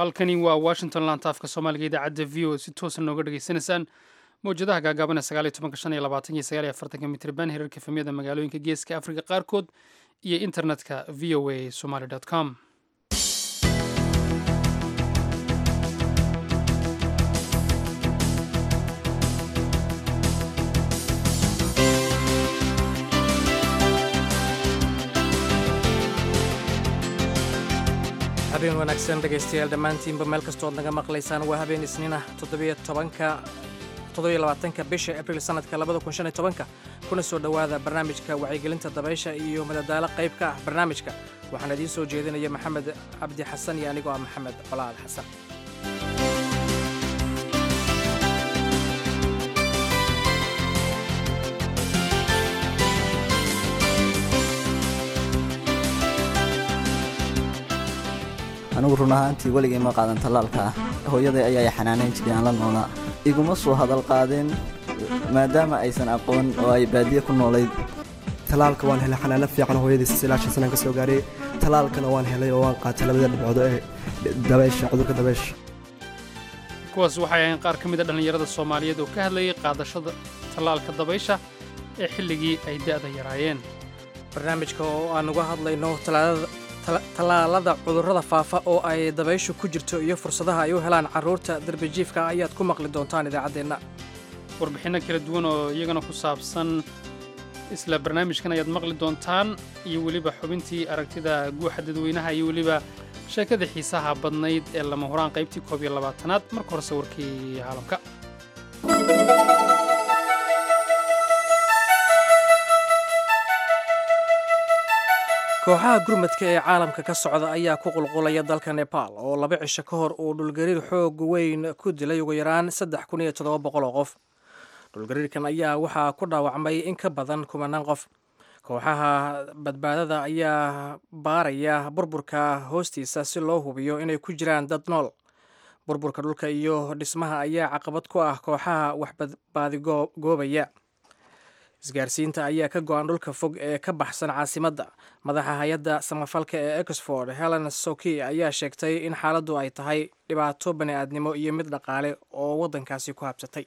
halkani waa washington lantaafka soomaaliga idaacadda v o si toosa nooga dhegaysanaysaan mawjadaha gaagaaban sagaaliyo tobanka shan iyo labaatan iyo sagaal iyo afartanka mitriban hirarka efemyada magaalooyinka geeska afrika qaarkood iyo internetka v o a somaly com habeen wanaagsan dhegaystayaal dhammaantiinba meel kastoo ad naga maqlaysaan waa habeen isniin ah toddobiyo tobanka toddobiyo labaatanka bisha abriil sanadka labada kun shan iyo tobanka kuna soo dhowaada barnaamijka wacyigelinta dabaysha iyo madadaalo qayb ka ah barnaamijka waxaan idiin soo jeedinaya maxamed cabdi xasan iyo anigoo ah maxamed colaal xasan anigu run ahaantii weligay ma qaadan tallaalka ah hooyaday ayaa xanaanayn jiray aan la noolaa iguma soo hadal qaadeen maadaama aysan aqoon oo ay baadiye ku noolayd talaalka waan helay xanaano fiican hooyadiis ilaa shan sanaan ka soo gaaray talaalkana waan helay oo waan qaatay labada dhibcoodo ee dabaysha cudurka dabaysha kuwaas waxay ahayn qaar ka mid a dhallinyarada soomaaliyeed oo ka hadlayay qaadashada tallaalka dabaysha ee xilligii ay da'da yaraayeen barnaamijka oo aan uga hadlayno tallaalada cudurrada faafa oo ay dabayshu ku jirto iyo fursadaha ay u helaan carruurta darbijiifka ayaad ku maqli doontaan idaacaddeenna warbixinno kala duwan oo iyagana ku saabsan isla barnaamijkan ayaad maqli doontaan iyo weliba xubintii aragtida guuxa dadweynaha iyo weliba sheekada xiisaha badnayd ee lama huraan qaybtii koob iyo labaatanaad marka horese warkii caalamka kooxaha gurmadka ee caalamka ka socda ayaa ku qulqulaya dalka nebaal oo laba cisho ka hor uu dhulgariir xoog weyn ku dilay ugu yaraan saddex kun iyo toddoba boqol oo qof dhulgariirkan ayaa waxaa ku dhaawacmay in ka badan kumanaan qof kooxaha badbaadada ayaa baaraya burburka hoostiisa si loo hubiyo inay ku jiraan dad nool burburka dhulka iyo dhismaha ayaa caqabad ku ah kooxaha waxbadbaadigoobaya isgaarsiinta ayaa ka go-an dhulka fog ee ka baxsan caasimadda madaxa hay-adda samafalka ee exford helen soki ayaa sheegtay in xaaladdu ay tahay dhibaato bani'aadnimo iyo mid dhaqaale oo waddankaasi ku habsatay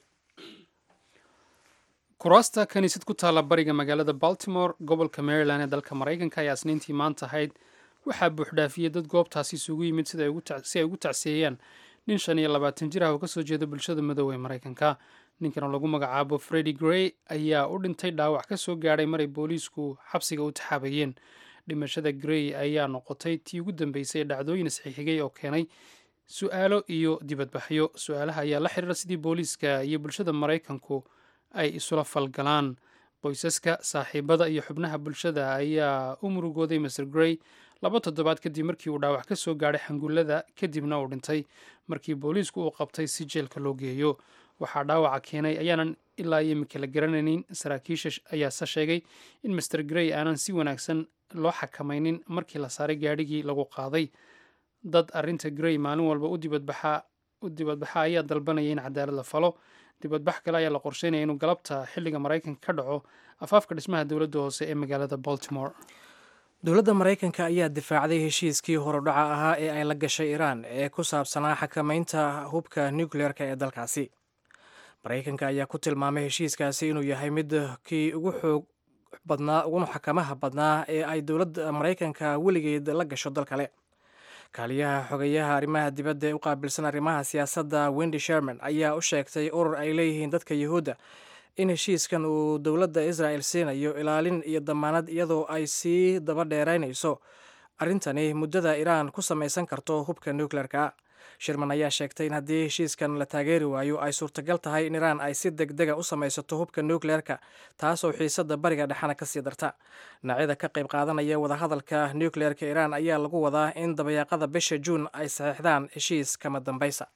kuraasta kiniisad ku taalla bariga magaalada baltimore gobolka maryland ee dalka maraykanka ayaa isniintii maanta ahayd waxaa buuxdhaafiyey dad goobtaasi isugu yimid si ay ugu tacsiyeeyaan nin shan iyo labaatan jir ah oo kasoo jeeda bulshada madow ee maraykanka ninkan oo lagu magacaabo fredi grey ayaa u dhintay dhaawac ka soo gaadhay maray booliisku xabsiga u taxaabayeen dhimashada grey ayaa noqotay tii ugu dambeysay ee dhacdooyin isxixigay oo keenay su-aalo iyo dibadbaxyo su-aalaha ayaa la xiriira sidii booliiska iyo bulshada maraykanku ay isula falgalaan qoysaska saaxiibada iyo xubnaha bulshada ayaa u murugooday master grey laba toddobaad kadib markii uu dhaawac ka soo gaadhay xangullada kadibna uu dhintay markii booliisku uu qabtay si jeelka loo geeyo waxaa dhaawaca keenay ayaanan ilaa iyo imika la garanaynin saraakiisha ayaase sheegay in master grey aanan si wanaagsan loo xakamaynin markii la saaray gaadhigii lagu qaaday dad arrinta grey maalin walba u dibadbaxa ayaa dalbanaya in cadaalad la falo dibadbax kale ayaa la qorsheynaya inuu galabta xilliga maraykanka ka dhaco afaafka dhismaha dowladda hoose ee magaalada baltimore dowladda maraykanka ayaa difaacday heshiiskii horudhaca ahaa ee ay la gashay iiraan ee ku saabsanaa xakamaynta hubka nucleer-ka ee dalkaasi maraykanka ayaa ku tilmaamay heshiiskaasi inuu yahay mid kii ugu xoog badnaa uguna xakamaha badnaa ee ay dowladda maraykanka weligeed la gasho dal kale kaaliyaha xogeyaha arrimaha dibadda ee u qaabilsan arrimaha siyaasadda wendy sherman ayaa u sheegtay urur ay leeyihiin dadka yuhuudda in heshiiskan uu dowladda israel siinayo ilaalin iyo damaanad iyadoo ay sii daba dheeraynayso arrintani muddada iiraan ku samaysan karto hubka nucleer-ka shirman ayaa sheegtay in haddii heshiiskan la taageeri waayo ay suurtagal tahay in iiraan ay si deg dega u samaysato hubka nucleer-ka taasoo xiisadda bariga dhexena kasii darta dhinacyada ka qayb qaadanaya wadahadalka nucleer-ka iiraan ayaa lagu wadaa in dabayaaqada bisha juun ay saxiixdaan heshiis kama dambaysa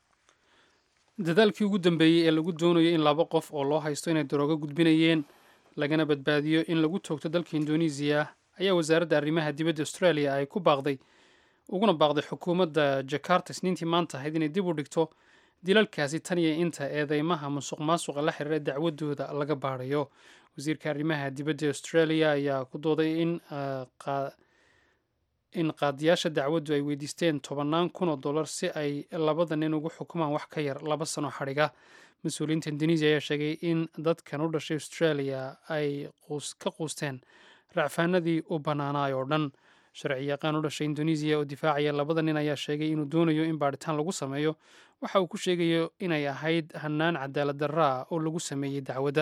dadaalkii ugu dambeeyey ee lagu doonayo in laba qof oo loo haysto inay daroogo gudbinayeen lagana badbaadiyo in lagu toogto dalka indonesiya ayaa wasaaradda arrimaha dibadda australia ay ku baaqday uguna baaqday xukuumadda jakarta isniintii maanta ahayd inay dib u dhigto dilalkaasi tan iyo inta eedeymaha musuq maasuqa la xiriira dacwadooda laga baadhayo wasiirka arrimaha dibadda australia ayaa ku dooday in in qaadiyaasha dacwaddu ay weydiisteen tobannaan kun oo dollar si ay labada nin ugu xukumaan wax ka yar laba sano xadhiga mas-uuliyiinta indonesiya ayaa sheegay in dadkan u dhashay australia ay ka quusteen racfaanadii u bannaanaay oo dhan sharci yaqaan u dhashay indonesiya oo difaacaya labada nin ayaa sheegay inuu doonayo in baadhitaan lagu sameeyo waxa uu ku sheegayo inay ahayd hannaan cadaalad darra ah oo lagu sameeyey dacwadda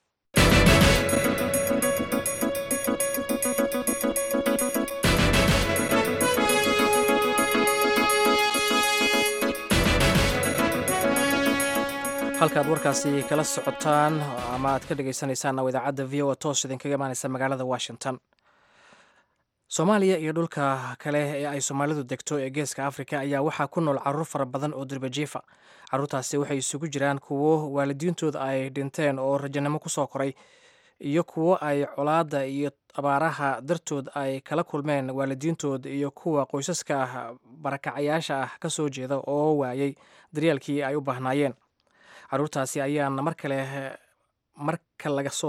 halkaad warkaasi kala socotaan ama aad ka dhegeysaneysaan waa idaacadda v o a toos idinkaga imaaneysa magaalada washington soomaaliya iyo dhulka kale ee ay soomaalidu degto ee geeska afrika ayaa waxaa ku nool caruur fara badan oo dirbajiifa caruurtaasi waxay isugu jiraan kuwo waalidiintooda ay dhinteen oo rajanimo kusoo koray iyo kuwo ay colaadda iyo abaaraha dartood ay kala kulmeen waalidiintood iyo kuwa qoysaska ah barakacayaasha ah ka soo jeeda oo waayey daryeelkii ay u baahnaayeen caruurtaasi ayaana mar kale marka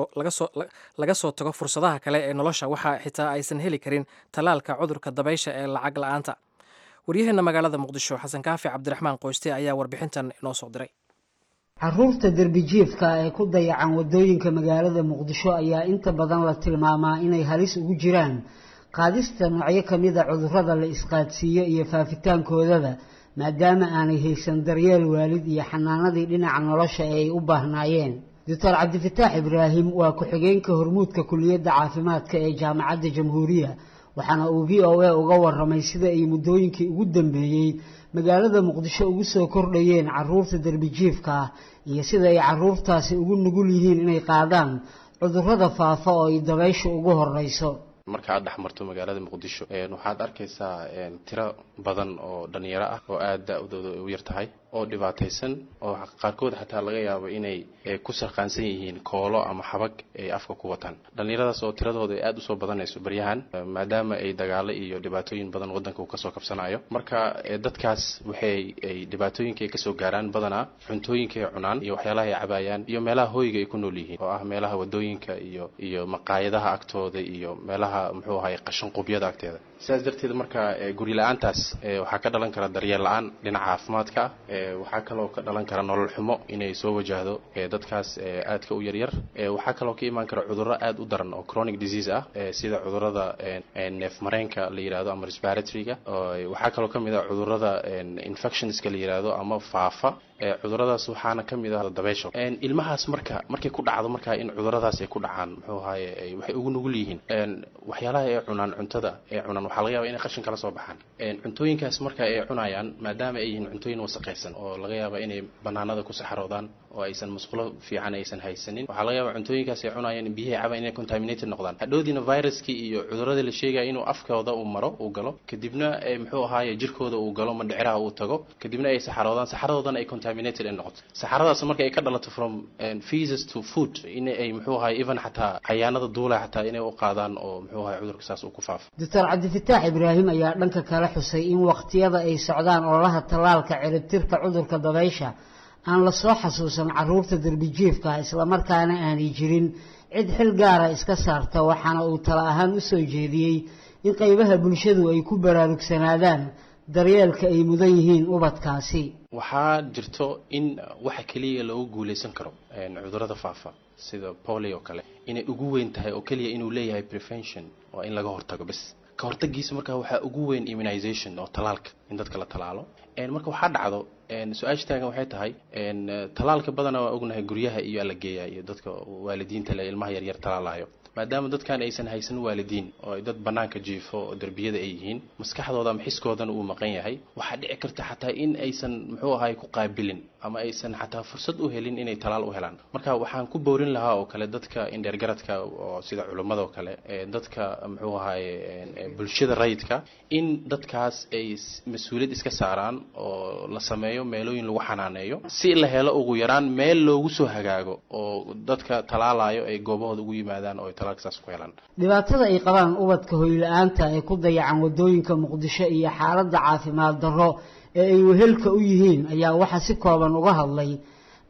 laga soo tago fursadaha kale ee nolosha waxaa xitaa aysan heli karin tallaalka cudurka dabaysha ee lacag la-aanta waryaheena magaalada muqdisho xasan kaafi cabdiraxmaan qoyste ayaa warbixintan inoo soo diray caruurta derbijiifka ee ku dayacan wadooyinka magaalada muqdisho ayaa inta badan la tilmaamaa inay halis ugu jiraan qaadista noocyo kamid a cudurrada la isqaadsiiyo iyo faafitaankoodaba maadaama aanay haysan daryeel waalid iyo xanaanadii dhinaca nolosha ee ay u baahnaayeen doctor cabdifataax ibraahim waa ku-xigeenka hormuudka kuliyadda caafimaadka ee jaamacadda jamhuuriya waxaana uu v o a uga waramay sida ay muddooyinkii ugu dambeeyey magaalada muqdisho ugu soo kordhayeen caruurta derbijiifka ah iyo sida ay caruurtaasi ugu nugul yihiin inay qaadaan cudurrada faafa oo ay dabaysha ugu horeyso marka aad dhex marto magaalada muqdisho waxaad arkaysaa tiro badan oo dhalinyaro ah oo aada da-dooda u yar tahay oo dhibaataysan oo qaarkood xataa laga yaabo inay ku sarqaansan yihiin koolo ama xabag ay afka ku wataan dhallinyaradaas oo tiradooda aada usoo badanayso baryahan maadaama ay dagaalo iyo dhibaatooyin badan wadanka uu kasoo kabsanayo marka dadkaas waxay ay dhibaatooyinka ay kasoo gaaraan badanaa cuntooyinka ay cunaan iyo waxyaalaha ay cabaayaan iyo meelaha hooyiga ay ku nool yihiin oo ah meelaha wadooyinka iyo iyo maqaayadaha agtooda iyo meelaha muxuu ahay qashan qubyada agteeda sidaas darteed marka guri la-aantaas waxaa ka dhalan kara daryeel la-aan dhinaca caafimaadka waxaa kaloo ka dhalan kara nolol xumo inay soo wajahdo dadkaas aadka u yaryar waxaa kaloo ka imaan kara cudurro aada u daran oo chronic disease ah sida cudurrada neef mareenka la yihahdo ama respiratoryga waxaa kaloo ka mid ah cudurrada infectionska la yihahdo ama faafa cuduradaas waxaana ka mid ah dabeysho ilmahaas marka markay ku dhacdo marka in cuduradaas ay ku dhacaan muxuu ahaye waxay ugu nugul yihiin waxyaalaha ay cunaan cuntada ay cunaan waxaa laga yaba inay qashin kala soo baxaan cuntooyinkaas marka ay cunayaan maadaama ay yihiin cuntooyin wasaqaysan oo laga yaaba inay banaanada ku saxaroodaan oo aysan musqulo fiican aysan haysanin waxaa laga yaaba cuntooyinkaas ay cunayaan biyahay caban inay contaminated noqdaan hadhoodiina viruskii iyo cuduradii la sheegaya inuu afkooda uu maro uu galo kadibna muxuu ahaaye jirkooda uu galo mandhiciraha uu tago kadibna ay saxaroodaan saxaradoodana ay contaminated ay noqoto saxaradaas marka ay ka dhalato from feces to food in ay muxuu ahaye even xataa cayaanada duula xataa inay u qaadaan oo muxuu ahaye cudurka saas uu ku faafo doctor cabdifataax ibraahim ayaa dhanka kale xusay in waqtiyada ay socdaan ololaha tallaalka ciribtirka cudurka dabaysha aan la soo xasuusan caruurta derbijiifka islamarkaana aanay jirin cid xil gaara iska saarta waxaana uu tala ahaan u soo jeediyey in qaybaha bulshadu ay ku baraarugsanaadaan daryeelka ay mudan yihiin ubadkaasi waxaa jirto in waxa keliya loogu guuleysan karo cudurada faafa sida polio kale inay ugu weyn tahay oo keliya inuu leeyahay prevention waa in laga hortago bes ka hortagiisa marka waxaa ugu weyn immunization oo talaalka in dadka la talaalo marka waxaa dhacdo su-aasha taagan waxay tahay talaalka badana waa ognahay guryaha iyo ala geeya iyo dadka waalidiinta le ilmaha yaryar talaalayo maadaama dadkan aysan haysan waalidiin oo dad banaanka jiifo oo derbiyada ay yihiin maskaxdooda ama xiskoodana uu maqan yahay waxaa dhici karta xataa in aysan muxuu ahay ku qaabilin ama aysan xataa fursad u helin inay talaal u helaan marka waxaan ku boorin lahaa oo kale dadka indheergaradka oo sida culummada oo kale dadka muxuu ahaye bulshada rayidka in dadkaas ay mas-uuliyad iska saaraan oo la sameeyo meelooyin lagu xanaaneeyo si la helo ugu yaraan meel loogu soo hagaago oo dadka talaalayo ay goobahooda ugu yimaadaan oo dhibaatada ay qabaan ubadka hoyla-aanta ee ku dayacan wadooyinka muqdisho iyo xaaladda caafimaad darro ee ay wehelka u yihiin ayaa waxaa si kooban uga hadlay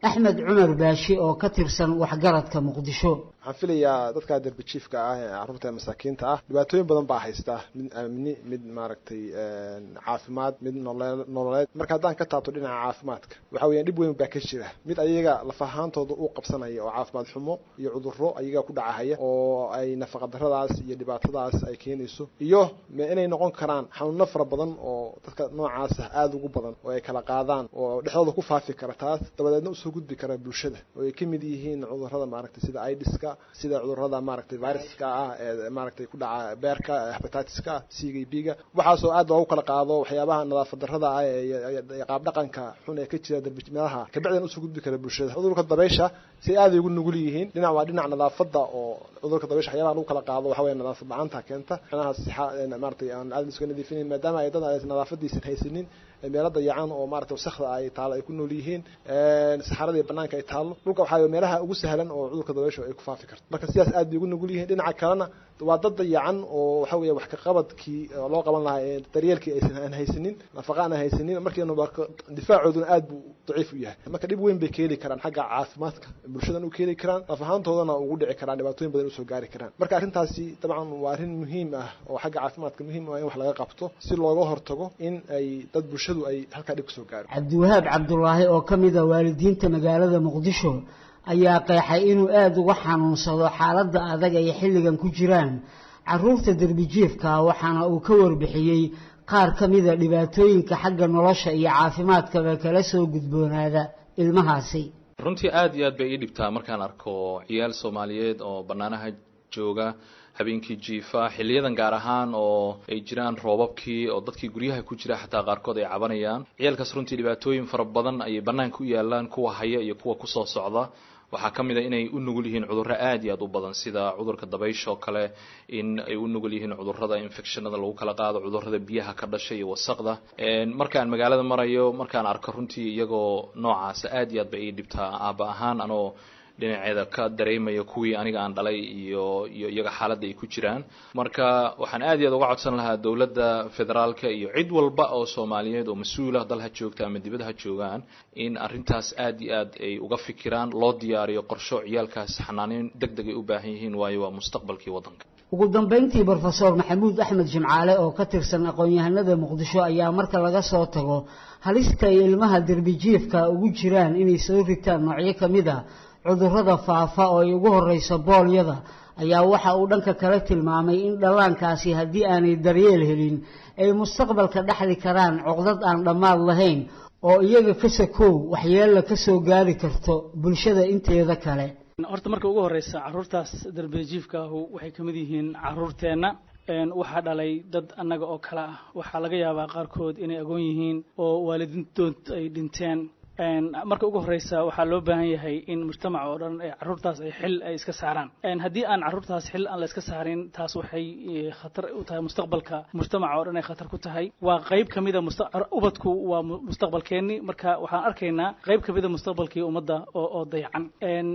axmed cumar baashi oo ka tirsan waxgaradka muqdisho waxaan filayaa dadka derbijiifka ah ee carruurta masaakiinta ah dhibaatooyin badan baa haysta mid amni mid maaragtay caafimaad mid nololeed marka haddaan ka taabto dhinaca caafimaadka waxa weeyaan dhib weyn baa ka jira mid ayaga lafahaantooda u qabsanaya oo caafimaad xumo iyo cudurro ayaga ku dhacahaya oo ay nafaqadarradaas iyo dhibaatadaas ay keenayso iyo inay noqon karaan xanuuno fara badan oo dadka noocaas ah aada ugu badan oo ay kala qaadaan oo dhexdooda ku faafi kara taas dabadeedna usoo gudbi kara bulshada oo ay ka mid yihiin cudurrada maaragtay sida idiska sida cudurrada maaragtay viruska ah ee maaragtay ku dhaca beerka hepatitiska c g b ga waxaasoo aad loogu kala qaado waxyaabaha nadaafad darrada ah ee qaab dhaqanka xun ee ka jira meelaha kabacdan usoo gudbi kara bulshada cudurka dabeysha si aaday ugu nugul yihiin dhinac waa dhinac nadaafada oo cudurka dabeysha waxyaabaha lagu kala qaado waxa weya nadaafad la-aanta keenta manaha sixa maaragtay aan aad iska nadiifinayn maadaama ay dad aysan nadaafadiisan haysanin meelo dayacan oo maaragtay wasakda ay taalo ay ku nool yihiin saxarada iyo banaanka ay taalo dhulka waxaa meelaha ugu sahlan oo cudurka dabeysha ay ku faafi karto marka sidaas aad bay ugu nugul yihiin dhinaca kalena waa dad dayacan oo waxa weya wax ka qabadkii loo qaban lahaa ee daryeelkii aysan aan haysanin nafaqa aan haysanin markiina difaacooduna aad buu daciif u yahay marka dhib weyn bay ka heli karaan xagga caafimaadka bulshadan u ka heli karaan naf ahaantoodana ugu dhici karaan dhibaatooyin badan usoo gaari karaan marka arrintaasi dabcan waa arrin muhiim ah oo xagga caafimaadka muhiim ah in wax laga qabto si looga hortago in ay dad bulshadu ay halkaa dhib kasoo gaaro cabdiwahaab cabdulaahi oo ka mid a waalidiinta magaalada muqdisho ayaa qeexay inuu aada uga xanuunsado xaaladda adag ay xilligan ku jiraan caruurta derbijiifka waxaana uu ka warbixiyey qaar ka mida dhibaatooyinka xagga nolosha iyo caafimaadkaba kala soo gudboonaada ilmahaasi runtii aada iyo aad bay ii dhibtaa markaan arko ciyaal soomaaliyeed oo bannaanaha jooga habeenkii jiifa xiliyadan gaar ahaan oo ay jiraan roobabkii oo dadkii guryaha ku jira xataa qaarkood ay cabanayaan ciyaalkaas runtii dhibaatooyin fara badan ayay bannaanka u yaalaan kuwa haya iyo kuwa kusoo socda waxaa ka mid a inay u nugul yihiin cudurro aad iyo aad u badan sida cudurka dabaysha oo kale in ay u nugul yihiin cudurrada infectionada lagu kala qaado cudurrada biyaha ka dhashay iyo wasaqda markaan magaalada marayo markaan arko runtii iyagoo noocaasa aad iyo aad ba ii dhibtaa aaba ahaan anoo dhinaceeda ka dareemaya kuwii aniga aan dhalay iyo iyo iyaga xaaladda ay ku jiraan marka waxaan aad iyo aad uga codsan lahaa dowladda federaalka iyo cid walba oo soomaaliyeed oo mas-uula dal ha joogta ama dibad ha joogaan in arrintaas aad iyo aad ay uga fikiraan loo diyaariyo qorsho ciyaalkaas xanaaneyn deg deg ay u baahan yihiin waayo waa mustaqbalkii waddanka ugu dambayntii brofesor maxamuud axmed jimcaale oo ka tirsan aqoon-yahanada muqdisho ayaa marka laga soo tago halista ay ilmaha derbijiifka ugu jiraan inay soo ritaan noocyo ka mid a cudurrada faafa oo ay ugu horreyso boolyada ayaa waxa uu dhanka kale tilmaamay in dhallaankaasi haddii aanay daryeel helin ay mustaqbalka dhexli karaan cuqdad aan dhammaad lahayn oo iyaga ka sakow waxyeella ka soo gaari karto bulshada inteeda kale horta marka ugu horreysa carruurtaas darbejiifka ahu waxay ka mid yihiin carruurteenna waxaa dhalay dad annaga oo kale ah waxaa laga yaabaa qaarkood inay agoon yihiin oo waalidiintood ay dhinteen marka ugu horreysa waxaa loo baahan yahay in mujtamaca oo dhan carruurtaas ay xil ay iska saaraan haddii aan carruurtaas xil aan la iska saarin taas waxay khatar u tahay mustaqbalka mujtamaca oo dhan ay khatar ku tahay waa qayb ka mida ubadku waa mustaqbalkeenni marka waxaan arkaynaa qayb ka mida mustaqbalkii ummadda oo oo dayacan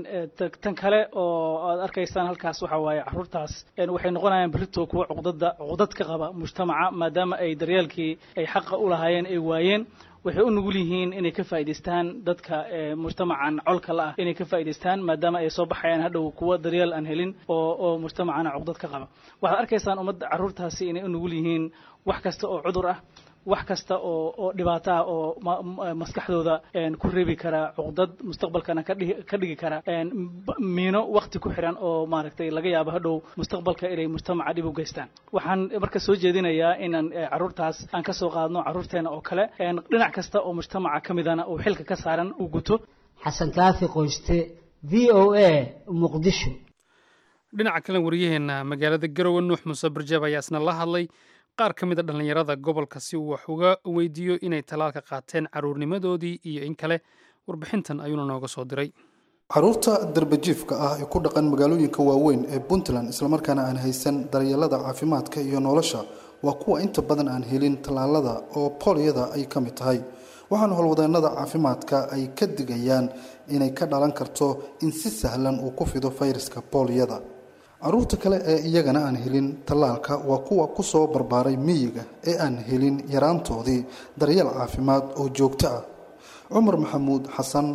tan kale oo aad arkaysaan halkaas waxa waaye carruurtaas waxay noqonayaan berrito kuwa cuqdada cuqdad ka qaba mujtamaca maadaama ay daryeelkii ay xaqa u lahaayeen ay waayeen waxay u nugul yihiin inay ka faa'idaystaan dadka mujtamacan colka la ah inay ka faa'idaystaan maadaama ay soo baxayaan hadhow kuwa daryeel aan helin oo oo mujtamacana cuqdad ka qaba waxaad arkaysaan ummadda carruurtaasi inay u nugul yihiin wax kasta oo cudur ah wax kasta oo oo dhibaato ah oo maskaxdooda ku reebi kara cuqdad mustaqbalkana kadhigi ka dhigi kara miino wakti ku xiran oo maaragtay laga yaabo hadhow mustaqbalka inay mujtamaca dhib u geystaan waxaan marka soo jeedinayaa inaan carruurtaas aan ka soo qaadno carruurteena oo kale dhinac kasta oo mujtamaca ka midana uu xilka ka saaran uu guto xasan kaafi qoyste v o a muqdisho dhinaca kale wariyaheena magaalada garowe nuux muuse barjeeb ayaa isna la hadlay qaar ka mid a dhallinyarada gobolka si uu wax uga weydiiyo inay talaalka qaateen carruurnimadoodii iyo in kale warbixintan ayuuna nooga soo diray caruurta darbajiifka ah ee ku dhaqan magaalooyinka waaweyn ee puntland islamarkaana aan haysan daryeelada caafimaadka iyo nolosha waa kuwa inta badan aan helin tallaalada oo booliyada ay ka mid tahay waxaana howlwadeennada caafimaadka ay ka digayaan inay ka dhalan karto in si sahlan uu ku fido fayraska booliyada caruurta kale ee iyagana aan helin tallaalka waa kuwa ku soo barbaaray miyiga ee aan helin yaraantoodii daryeel caafimaad oo joogto ah cumar maxamuud xasan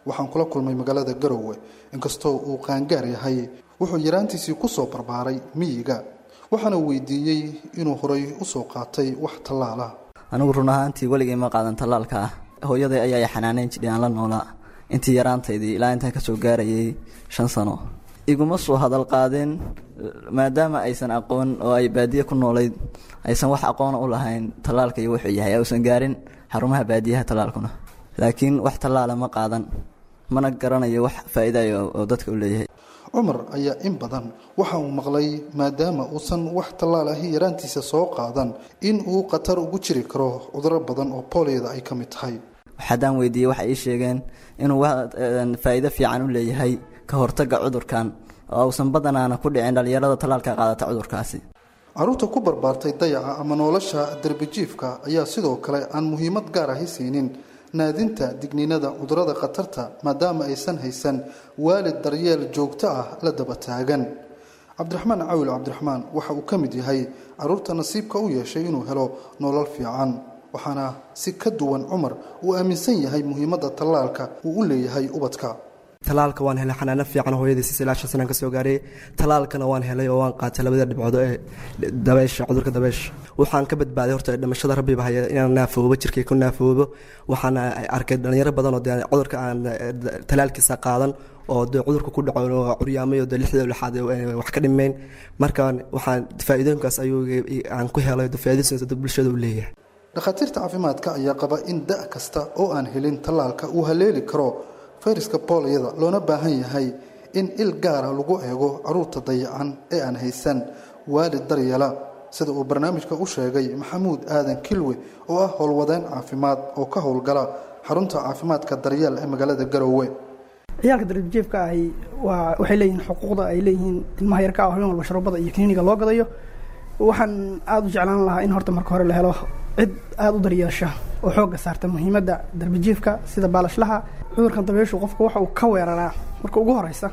waxaan kula kulmay magaalada garowe inkastoo uu qaangaar yahay wuxuu yaraantiisii kusoo barbaaray miyiga waxaana weydiiyey inuu horay usoo qaatay wax tallaala anigu run ahaantii weligay ma qaadan tallaalka ah hooyaday ayaa xanaaneyn jidhay aan la noolaa intii yaraantaydii ilaa intaan kasoo gaarayay shan sano iguma soo hadal qaadeen maadaama aysan aqoon oo ay baadiye ku noolayd aysan wax aqoona u lahayn tallaalka iyo wuxuu yahay ausan gaarin xarumaha baadiyaha tallaalkuna laakiin wax tallaala ma qaadan mana garanayo wax faa'iidayo oo dadka u leeyahay cumar ayaa in badan waxa uu maqlay maadaama uusan wax tallaal ahi yaraantiisa soo qaadan in uu khatar ugu jiri karo cuduro badan oo booliyada ay ka mid tahay haddaan weydiiyey waxay ii sheegeen inuu faa'iido fiican u leeyahay ka hortagga cudurkan oo uusan badanaana ku dhicin dhallinyarada tallaalka qaadata cudurkaasi caruurta ku barbaartay dayaca ama nolosha derbijiifka ayaa sidoo kale aan muhiimad gaar ahi siinin naadinta digniinada cudurada khatarta maadaama aysan haysan waalid daryeel joogto ah la daba taagan cabdiraxmaan cawil cabdiraxmaan waxa uu ka mid yahay caruurta nasiibka u yeeshay inuu helo nolol fiican waxaana si ka duwan cumar uu aaminsan yahay muhiimadda tallaalka uu u leeyahay ubadka talaalka waan helay xanaano fiican hooyadiis ilaa shan sanaan ka soo gaaray talaalkana waan helay oo waan qaatay labada dhibcood ee dabeysha cudurka dabeysha waxaan ka badbaaday horta dhimashada rabbiba haya inaan naafoobo jirkay ku naafoobo waxaan arkay dhalinyaro badan oo dee cudurka aan talaalkiisa qaadan oo dee cudurka ku dhaco oo curyaamay oo dee lixda lixaad wax ka dhimeyn marka waxaan faa'iidooyinkaas ayuu aan ku helay faa'iidooyinkaas bulshada u leeyahay dhakhaatiirta caafimaadka ayaa qaba in da' kasta oo aan helin tallaalka uu haleeli karo fayraska booliyada loona baahan yahay in il gaara lagu eego caruurta dayacan ee aan haysan waalid daryeela sida uu barnaamijka u sheegay maxamuud aadan kilwe oo ah howlwadeen caafimaad oo ka howlgala xarunta caafimaadka daryeel ee magaalada garowe ciyaalka darbijeefka ahi waa waxay leeyihiin xuquuqda ay leeyihiin ilmaha yarka ah habeen walba sharoobada iyo kiniiniga loo gadayo waxaan aada u jeclaan lahaa in horta marka hore la helo cid aada u daryeesha oo xoogga saarta muhiimadda darbijiifka sida baalashlaha cudurkan dabeyshu qofka waxa uu ka weeraraa marka ugu horeysa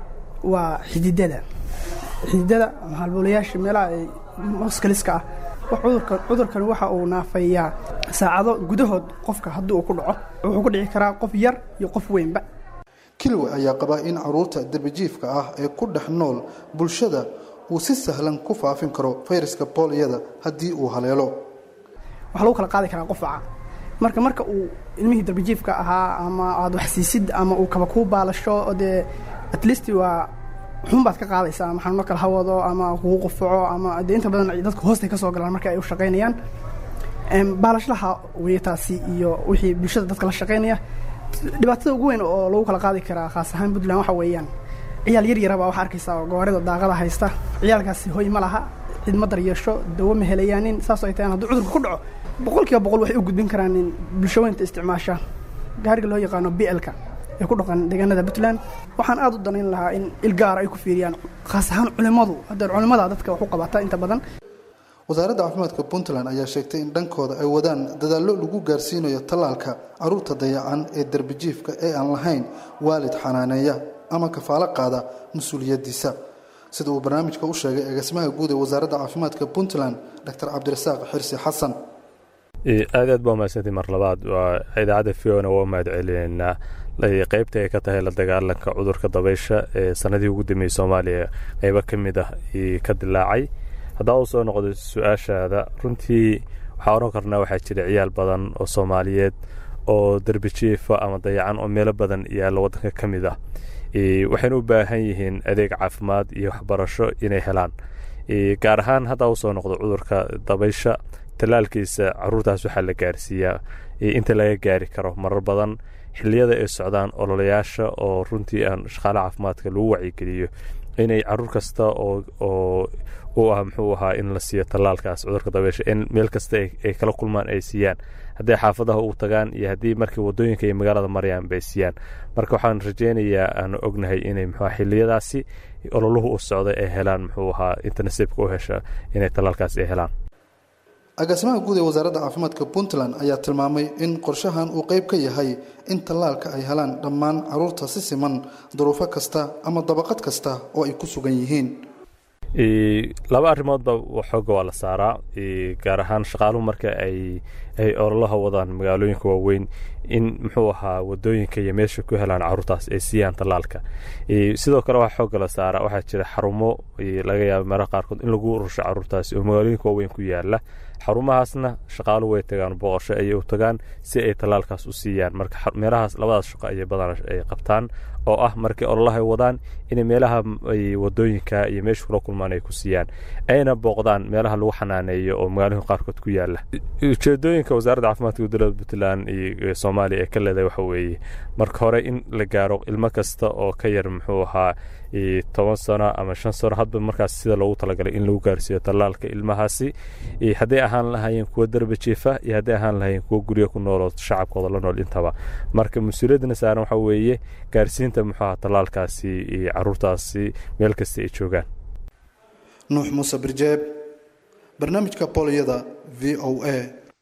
waa xididada xididada ama halboolayaasha meelaha ay moskaliska ah cudurkan cudurkani waxa uu naafayaa saacado gudahood qofka haddii uu ku dhaco wuxuu ku dhici karaa qof yar iyo qof weynba kilwe ayaa qabaa in caruurta darbijiifka ah ee ku dhex nool bulshada uu si sahlan ku faafin karo fayraska booliyada haddii uu haleelo waxaa lagu kala qaadi karaa qofaca marka marka uu ilmihii darbijiifka ahaa ama aad wax siisid ama uu kaba kuu baalasho dee at least waa xun baad ka qaadaysaa ama xanuuno kala hawado ama kugu qufaco ama dee inta badan dadka hoostay ka soo galaan marka ay u shaqaynayaan baalashlaha weye taasi iyo wixii bulshada dadka la shaqaynaya dhibaatada ugu weyn oo lagu kala qaadi karaa khaas ahaan puntland waxa weeyaan ciyaal yar yaraba waxaa arkaysaa oo gawaarida daaqada haysta ciyaalkaasi hoy ma laha cid ma daryeesho dawo ma helayaanin saasoo ay tahaan hadduu cudurka ku dhaco boqol kiiba boqol waxay u gudbin karaan in bulshaweynta isticmaasha gaariga loo yaqaano b l-ka ee ku dhaqan deegaanada puntland waxaan aada u danayn lahaa in il gaara ay ku fiiriyaan khaas ahaan culimmadu haddee culimmada dadka wax u qabata inta badan wasaaradda caafimaadka puntland ayaa sheegtay in dhankooda ay wadaan dadaallo lagu gaarsiinayo tallaalka caruurta dayacan ee darbijiifka ee aan lahayn waalid xanaaneeya ama kafaalo qaada mas-uuliyaddiisa sida uu barnaamijka u sheegay agaasimaha guud ee wasaaradda caafimaadka puntland dr cabdirasaaq xirsi xasan aad aad baa mahadsantii mar labaad waa idaacadda fiona waa mahad celineynaa qeybta ay ka tahay la dagaalanka cudurka dabaysha ee sanadii ugu dambeeyey soomaaliya qeybo ka mid ah ka dilaacay haddaa u soo noqdo su-aashaada runtii waxaa odhan karnaa waxaa jira ciyaal badan oo soomaaliyeed oo derbijiifa ama dayacan oo meelo badan yaalla waddanka ka mid ah waxayna u baahan yihiin adeeg caafimaad iyo waxbarasho inay helaan gaar ahaan haddaa usoo noqdo cudurka dabaysha tallaalkiisa caruurtaas waxaa la gaarsiiyaa inta laga gaari karo marar badan xilliyada ay socdaan ololayaasha oo runtii aan shaqaalaha caafimaadka lagu wacyigeliyo inay caruur kasta oo u ah muxuu ahaa in la siiyo tallaalkaas cudurka dabeysha in meel kasta ay kala kulmaan ay siiyaan hadday xaafadaha u tagaan iyo haddii markii wadooyinka iyo magaalada marayaan bay siiyaan marka waxaan rajeynayaa aan ognahay inay muxuu xilliyadaasi ololuhu u socday ay helaan muxuu ahaa inta nasiibka u hesha inay tallaalkaas ay helaan agaasimaha guud ee wasaaradda caafimaadka puntland ayaa tilmaamay in qorshahan uu qeyb ka yahay in tallaalka ay helaan dhammaan caruurta si siman duruufo kasta ama dabaqad kasta oo ay ku sugan yihiin laba arrimoodba xooga waa la saaraa gaar ahaan shaqaaluhu marka ay ay ololaha wadaan magaalooyinka waaweyn in muxuu ahaa wadooyinka iyo meesha ku helaan caruurtaas ay siiyaan tallaalka sidoo kale waxaa xooga la saaraa waxaa jira xarumo laga yaaba meelaha qaarkood in lagu urusho caruurtaasi oo magaalooyinka waaweyn ku yaala xarumahaasna shaqaaluhu way tagaan booqasho ayay u tagaan si ay tallaalkaas u siiyaan marka meelahaas labadaas shaqo ayay badan ay qabtaan oo ah markii ololaha ay wadaan inay meelaha wadooyinka iyo meesha kula kulmaan ay ku siiyaan ayna booqdaan meelaha lagu xanaaneeyo oo magaalooyinka qaarkood ku yaala ujeedooyinka wasaaradda caafimaadka dowladda puntland iyo soomaaliya ee ka leedahay waxa weeye marka hore in la gaaro ilmo kasta oo ka yar muxuu ahaa toban sano ama shan sano hadba markaas sida loogu talagalay in lagu gaarsiiyo tallaalka ilmahaasi hadday ahaan lahaayeen kuwa darba jiifa iyo hadday ahaan lahaayeen kuwa guryo ku nool oo shacabkooda la nool intaba marka mas-uuliyaddana saaran waxa weeye gaarsiinta muxuu ahaa tallaalkaasi iyo caruurtaasi meel kasta ay joogaan nuux muuse birjeeb barnaamijka boliyada v o a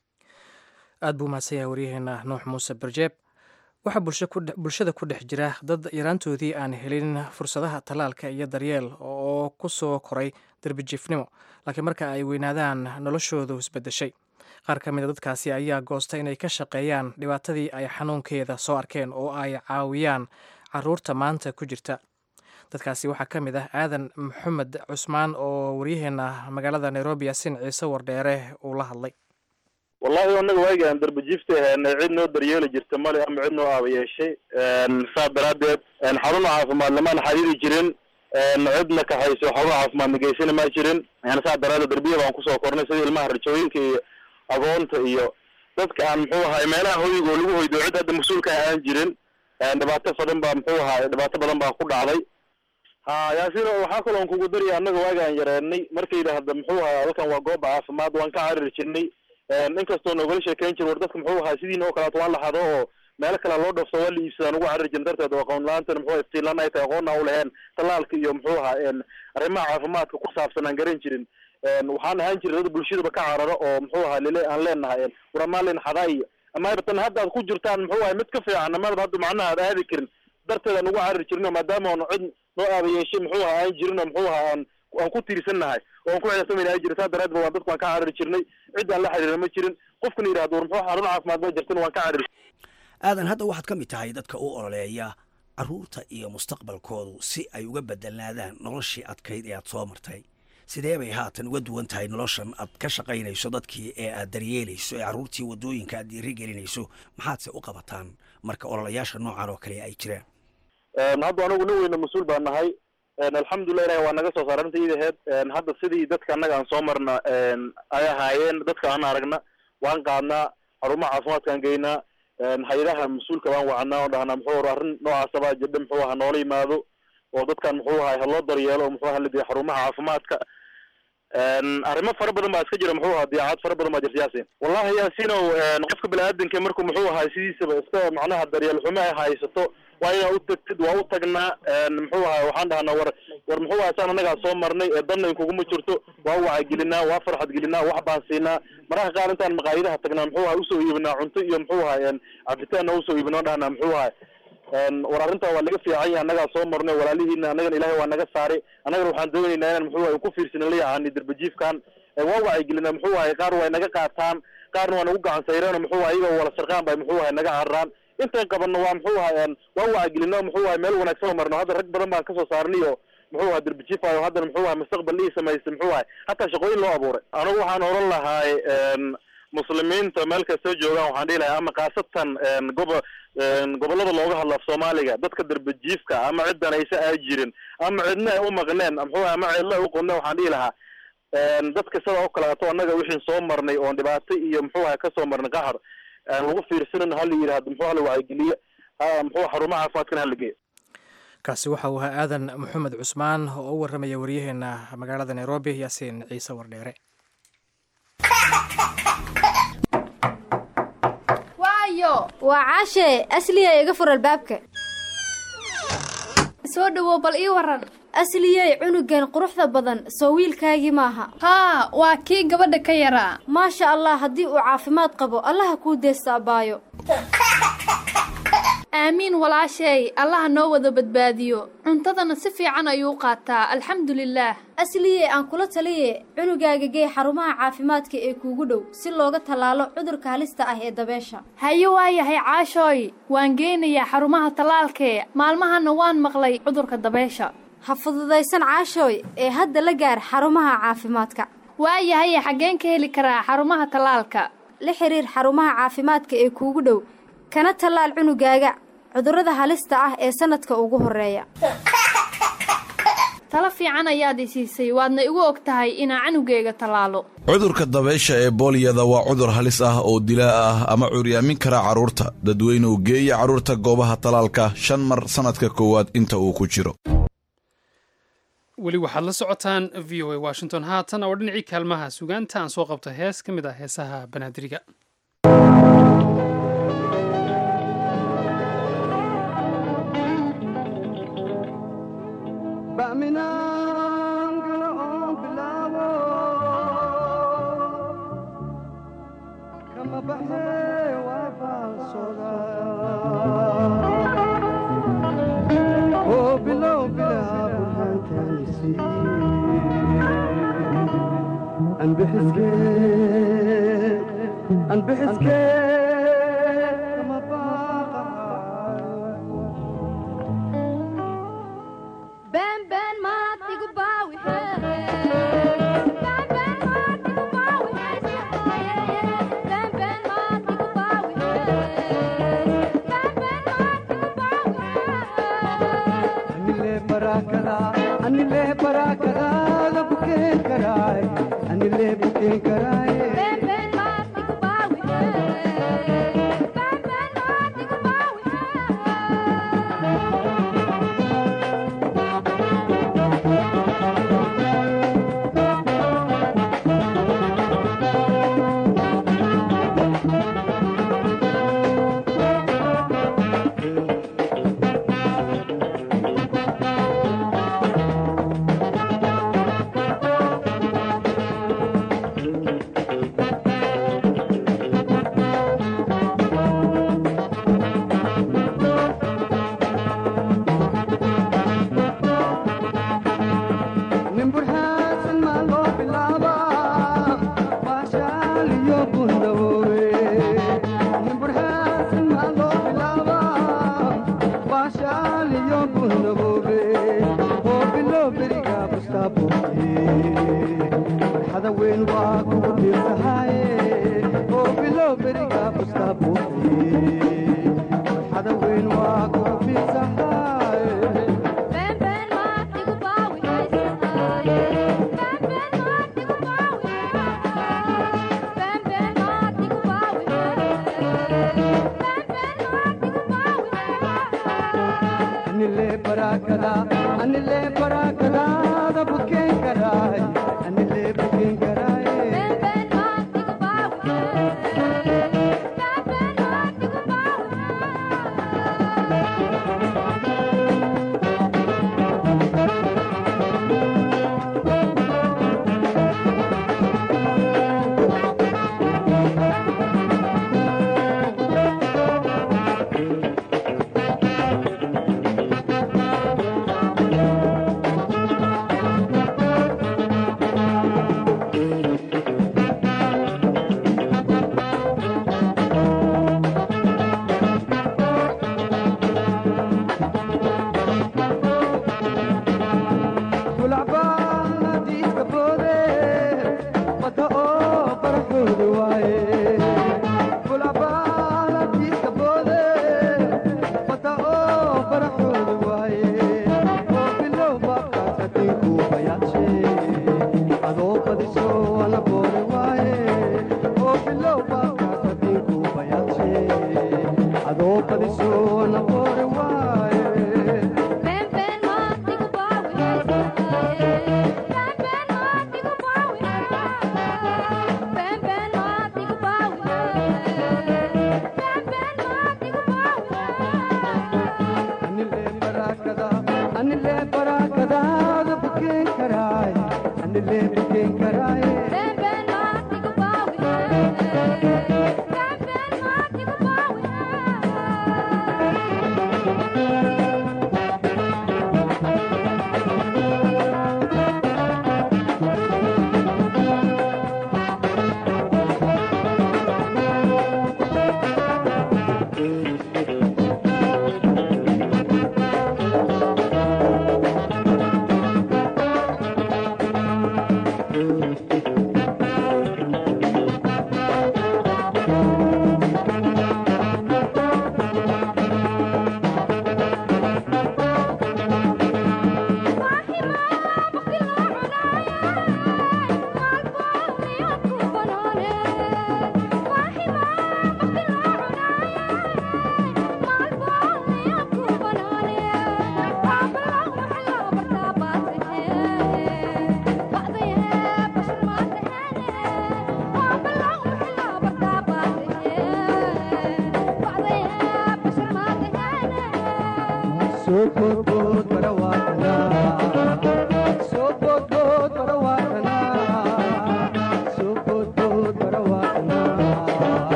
aada buu mahadsan yahay waryaheena nuux muuse birjeeb waxaa bulshada ku dhex jira dad yaraantoodii aan helin fursadaha tallaalka iyo daryeel oo ku soo koray darbijiifnimo laakiin marka ay weynaadaan noloshoodu isbedeshay qaar ka mida dadkaasi ayaa goosta inay ka shaqeeyaan dhibaatadii ay xanuunkeeda soo arkeen oo ay caawiyaan caruurta maanta ku jirta dadkaasi waxaa ka mid ah aadan maxamed cusmaan oo waryaheena magaalada nairobi yasin ciise wardheere uu la hadlay wallahi anaga waagaan darbajiifta ahaanay cid noo daryeeli jirta male ama cid noo aaba yeeshay saa daraadeed xaruna caafimaad lamaan xariiri jirin cidna kaxayso xaruna caafimaadna geysana ma jirin saa daraadeed darbiya baan kusoo kornay sida ilmaha rajooyinka iyo agoonta iyo dadka aan muxuu ahay meelaha hoyiga oo lagu hoydo cid hadda mas-uulka aan jirin dhibaato badan baa muxuu ahay dhibaato badan baa ku dhacday ha yaasino waxaa kaloon kugu darya annaga waagaan yareenay markay yidhaahda muxuu ahay halkan waa gooba caafimaad waan ka cariri jirnay inkastoo nogala sheekeyn jir war dadka muxuu ahaa sidiina oo kaleeto waa la hado oo meelo kale loo dhafso waa la iibsadaan ugu cariri jirin darteed oo aqoon la-aantan muxuu iftiinlaan ay tahay aqoonna u laheen tallaalka iyo muxuu ahaa arrimaha caafimaadka ku saabsan aan garan jirin waxaan ahaan jiray dad bulshadaba ka cararo oo muxuu ahaa lile aan leenahay waramaalin xadaa iyo ama tan hadda aad ku jirtaan muxuu ahay mid ka fiican amadaba hadda macnaha aad aadi karin darteed aan ugu cariri jirino maadaama aan cid noo aaba yeeshay muxuu ahaa aan jirin oo muxuu ahaa aan aan ku tiirsannahay oo aan ku xisaabtamayna ay jira saa daraadba waan dadku waan ka cariri jirnay cid aan la xiriira ma jirin qofkana yidhahdo war muxuu xarun caafimaad ma jirtin waan ka cariri aadan hadda waxaad ka mid tahay dadka u ololeeya caruurta iyo mustaqbalkoodu si ay uga bedelnaadaan noloshii adkayd ee aad soo martay sidee bay haatan uga duwan tahay noloshan aad ka shaqaynayso dadkii ee aad daryeelayso ee carruurtii waddooyinka aad dhiiri gelinayso maxaadse u qabataan marka ololayaasha noocan oo kale ay jiraan hadda anigu nin weyna mas-uul baa nahay alxamdulilah ilahi waa naga soo saara inta iidaheed hadda sidii dadka annaga aan soo marna ay ahaayeen dadka aan aragna waan qaadnaa xarumaha caafimaadkaan geynaa hay-adaha mas-uulka baan wacnaa oo dhahnaa muxuu or arrin noocaasa baa jirdha muxuu aha noola yimaado oo dadkan muxuu ahay haloo daryeelo oo muxuu aha la diya xarumaha caafimaadka arrimo fara badan baa iska jira muxuu ahaa diyaacad fara badan baa jirta yaasin wallahi yaasinow qofka bani-aadanka marku muxuu ahay sidiisaba iska macnaha daryeel xumo ay haysato waa inaa u tagtid waa u tagnaa muxuu ahay waxaan dhahnaa war war muxuu ahay saan annagaa soo marnay ee danna inkuguma jirto waa wacyigelinaa waa farxad gelinaa wax baan siinaa mararka qaar intaan maqaayadaha tagnaa muxuu ahay usoo iibinaa cunto iyo muxuu ahay cabitaanna usoo iibinaa dhahnaa muxuu ahay war arrintaa waa laga fiican yahay annagaa soo marnay walaalihiina annagana ilaahay waa naga saaray annagana waxaan doonaynaa inaan muxuu ahay ku fiirsanin la yacani darbajiifkan waa wacyigelinaa muxuu ahay qaar way naga qaataan qaarna waa nagu gacan sayreen muxuu ahay iyaga wala sarqaan bay muxuu ahay naga cararaan intaan qabanno waa muxuu ahay waa wacyigelino muxuu ahay meel wanaagsan oo marno hadda rag badan baan kasoo saarnay oo muxuu ahay darbajiifayo haddana muxuu ahay mustaqbal ii samaystay muxuu ahay hataa shaqooyin loo abuuray anigu waxaan oran lahay muslimiinta meel kastoo joogaan waxaan dhihi lahay ama khaasatan gobo gobollada looga hadlo af soomaaliga dadka darbajiifka ama ciddan aysa aa jirin ama cidna ay u maqneen muxuu ahay ama cidla ay u qodneen waxaan dhihi lahaa dadka sida oo kaleeto annaga wixii soo marnay oon dhibaato iyo muxuu ahay kasoo marnay qaxar lagu fiirsanin hala yidhahdo muxuu hala wacyigeliye muxuu xarumaha caafimaadkana hala geeyo kaasi waxa uu ahaa aadan maxamed cusmaan oo u warramaya waryaheena magaalada nairobi yaasiin ciise wardheere waayo waa caashee asliyay iga fur albaabka soo dhowow bal ii waran asliyey cunugan quruxda badan soo wiilkaagii maaha haa waa kii gabadha ka yaraa maasha allah haddii uu caafimaad qabo allaha kuu deesta abbaayo aamiin walaashay allaha noo wada badbaadiyo cuntadana si fiican ayuu qaataa alxamdulilaah asliye aan kula taliye cunugaaga gee xarumaha caafimaadka ee kuugu dhow si looga tallaalo cudurka halista ah ee dabeesha haye waayahay caashooy waan geynayaa xarumaha tallaalkee maalmahana waan maqlay cudurka dabeesha ha fududaysan caashooy ee hadda la gaar xarumaha caafimaadka waayahaye xaggeen ka heli karaa xarumaha tallaalka la xiriir xarumaha caafimaadka ee kuugu dhow kana tallaal cunugaaga cudurrada halista ah ee sanadka ugu horeeya talo fiican ayaad i siisay waadna igu og tahay inaa canugeyga tallaalo cudurka dabaysha ee booliyada waa cudur halis ah oo dilaa ah ama curyaamin kara carruurta dadweynuhu geeya carruurta goobaha tallaalka shan mar sannadka koowaad inta uu ku jiro weli waxaad la socotaan v o a washington haatan oo dhinacii kaalmaha sugaanta aan soo qabto hees ka mid ah heesaha banaadiriga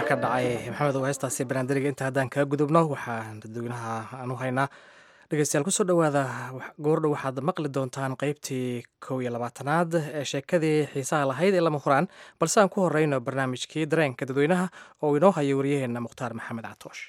ka dhacay maxamed oo heestaasi banaandariga inta haddaan kaga gudubno waxaan dadweynaha aan u haynaa dhegeystayaal kusoo dhowaada goordhow waxaad maqli doontaan qeybtii kow iyo labaatanaad ee sheekadii xiisaha lahayd ee lama huraan balse aan ku horeyno barnaamijkii dareenka dadweynaha oo inoo haya waryaheena mukhtaar maxamed catoosh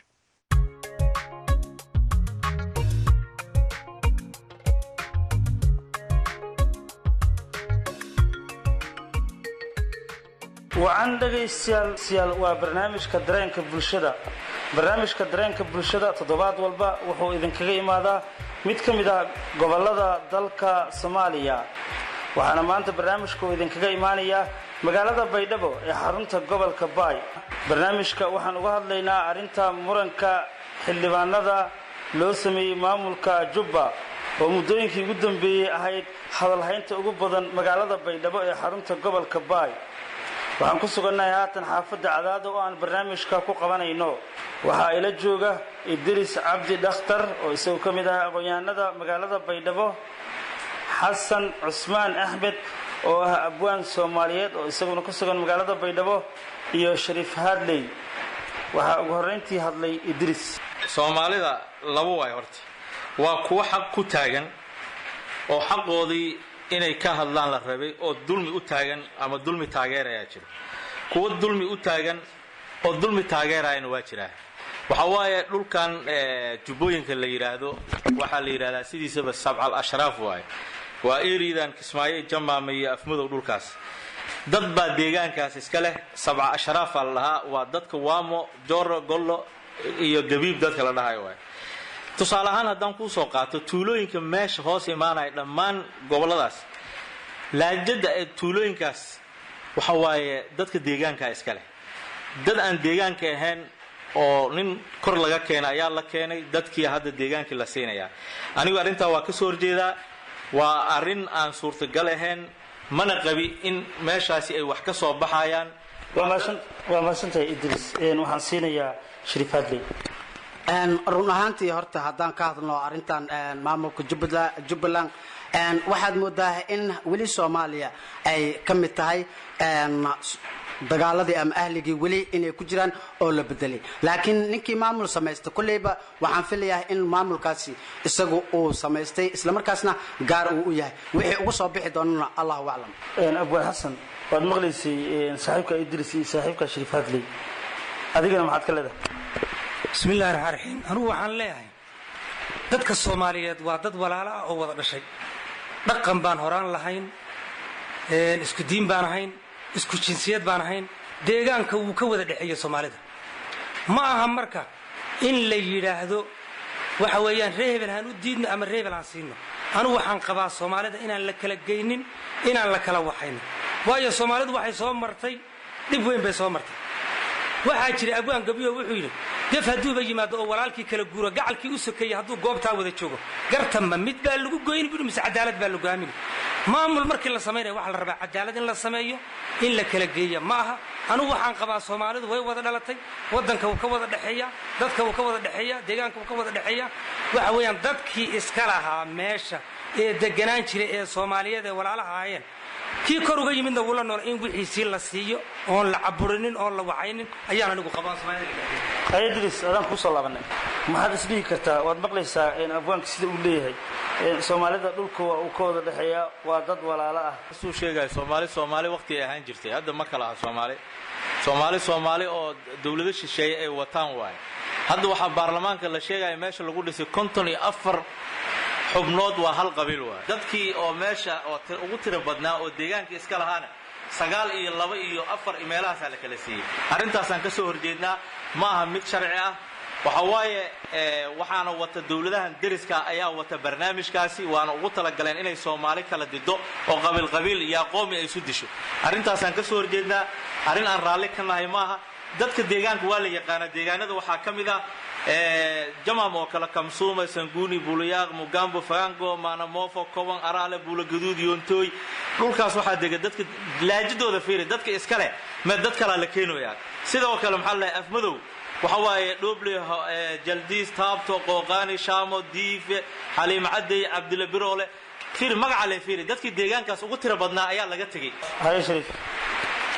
wacan dhegaystayaal waa barnaamijka dareenka bulshada barnaamijka dareenka bulshada toddobaad walba wuxuu idinkaga imaadaa mid ka mid ah gobollada dalka soomaaliya waxaana maanta barnaamijka uu idinkaga imaanayaa magaalada baydhabo ee xarunta gobolka baay barnaamijka waxaan uga hadlaynaa arrinta muranka xildhibaanada loo sameeyey maamulka jubba oo muddooyinkii ugu dambeeyey ahayd hadalhaynta ugu badan magaalada baydhabo ee xarunta gobolka baay waxaan ku sugannahay haatan xaafadda cadaada oo aan barnaamijka ku qabanayno waxaa ila jooga idris cabdi dhakhtar oo isagu ka mid ah aqoon-yahanada magaalada baydhabo xasan cusmaan axmed oo ah abwaan soomaaliyeed oo isaguna ku sugan magaalada baydhabo iyo shariif haadley waxaa ugu horrayntii hadlay idris soomaalida laba waay horta waa kuwo xaq ku taagan oo xaqoodii inay ka hadlaan la rabay oo dulmi u taagan ama dulmi taageerayaa jiro kuwo dulmi u taagan oo dulmi taageerayana waa jiraa waxa waaye dhulkan jubbooyinka la yidhaahdo waxaa la yidhahdaa sidiisaba sabcal ashraaf waaye waa eridan kismaayo jamaama iyo afmadow dhulkaas dad baa deegaankaas iska leh sabca ashraafaa la dhahaa waa dadka waamo joro gollo iyo gabiib dadka la dhahayo waay tusaale ahaan haddaan kuu soo qaato tuulooyinka meesha hoos imaanaya dhammaan gobolladaas laajada ee tuulooyinkaas waxa waaye dadka deegaankaa iska leh dad aan deegaanka ahayn oo nin kor laga keenay ayaa la keenay dadkii hadda deegaankii la siinayaa anigu arrintaa waa ka soo horjeedaa waa arrin aan suurtagal ahayn mana qabi in meeshaasi ay wax ka soo baxayaan waa mahadsantahay idris waxaan siinayaa shariif hadley run ahaantii horta haddaan ka hadlno arrintan maamulka jubbaland waxaad moodaa in weli soomaaliya ay ka mid tahay dagaaladii ama ahligii weli inay ku jiraan oo la bedelay laakiin ninkii maamul samaysta kolleyba waxaan filayaa in maamulkaasi isagu uu samaystay islamarkaasna gaar uu u yahay wixii ugu soo bixi doonana allahu aclam abwaan xasan waad maqlaysay saaxiibka idris iyo saaxiibka shariif hadley adigana maxaad ka leedahay bismillahi raxmaan raxiim anugu waxaan leeyahay dadka soomaaliyeed waa dad walaalo ah oo wada dhashay dhaqan baan horaan lahayn isku diin baan ahayn isku jinsiyad baan ahayn deegaanka wuu ka wada dhexeeya soomaalida ma aha marka in la yidhaahdo waxa weeyaan ree hebel haan u diidno ama ree hebel aan siino anugu waxaan qabaa soomaalida inaan la kala geynin inaan la kala waxaynin waayo soomaalidu waxay soo martay dhib weyn bay soo martay waxaa jira abwaan gabiyo wuxuu yidhi gef hadduuba yimaado oo walaalkii kala guuro gacalkii u sokeeyey hadduu goobtaa wada joogo gartanma mid baa lagu goyni bui mise cadaalad baa lagu aamini maamul markii la samaynaya waxaa la rabaa cadaalad in la sameeyo in la kala geeya ma aha anugu waxaan qabaa soomaalidu way wada dhalatay waddanka wuu ka wada dhexeeya dadka wuu ka wada dhexeeya deegaanka wuu ka wada dhexeeya waxa weeyaan dadkii iska lahaa meesha ee deganaan jira ee soomaaliyeed ee walaalaha ahaayeen kii kor uga yimidna wula nool in wixiisii la siiyo oon la caburinin oon la waxaynin ayaan anigu qabaa idris adaan kusoo laabanay maxaad isdhihi kartaa waad maqlaysaa abwaanka sida uu leeyahay soomaalida dhulka waa uu ka wada dhexeeyaa waa dad walaalo ah suu sheegaya soomaali soomaali waqti ay ahaan jirtay hadda ma kala aha soomaali soomaali soomaali oo dowlado shisheeye ay wataan waaye hadda waxaa baarlamaanka la sheegaya meesha lagu dhisay konton iyo afar xubnood waa hal qabiil waay dadkii oo meesha oo ugu tira badnaa oo deegaanka iska lahaana sagaal iyo laba iyo afar meelahaasaa la kala siiyey arrintaasaan ka soo horjeednaa ma aha mid sharci ah waxa waaye waxaana wata dowladahan deriska ayaa wata barnaamijkaasi waana ugu talagaleen inay soomaali kala dido oo qabiilqabiil iyo aqoomi ay isu disho arrintaasaan ka soo horjeednaa arrin aan raalli ka nahay maaha dadka deegaanka waa la yaqaanaa deegaanada waxaa ka mid ah jamam oo kale kamsuuma sanguuni buulayaaq mugambo fagango maanamofo koban araale buulagaduud yoontooy dhulkaas waxaa dega dadka laajidooda fiiri dadka iska leh me dad kalaa la keenayaa sidoo kale maxaa la afmadow waxa waaye dhoble jaldiis taabto qooqaani shaamo diife xaliim cadey cabdila biroole fiiri magaca le fiiri dadkii deegaankaas ugu tira badnaa ayaa laga tegey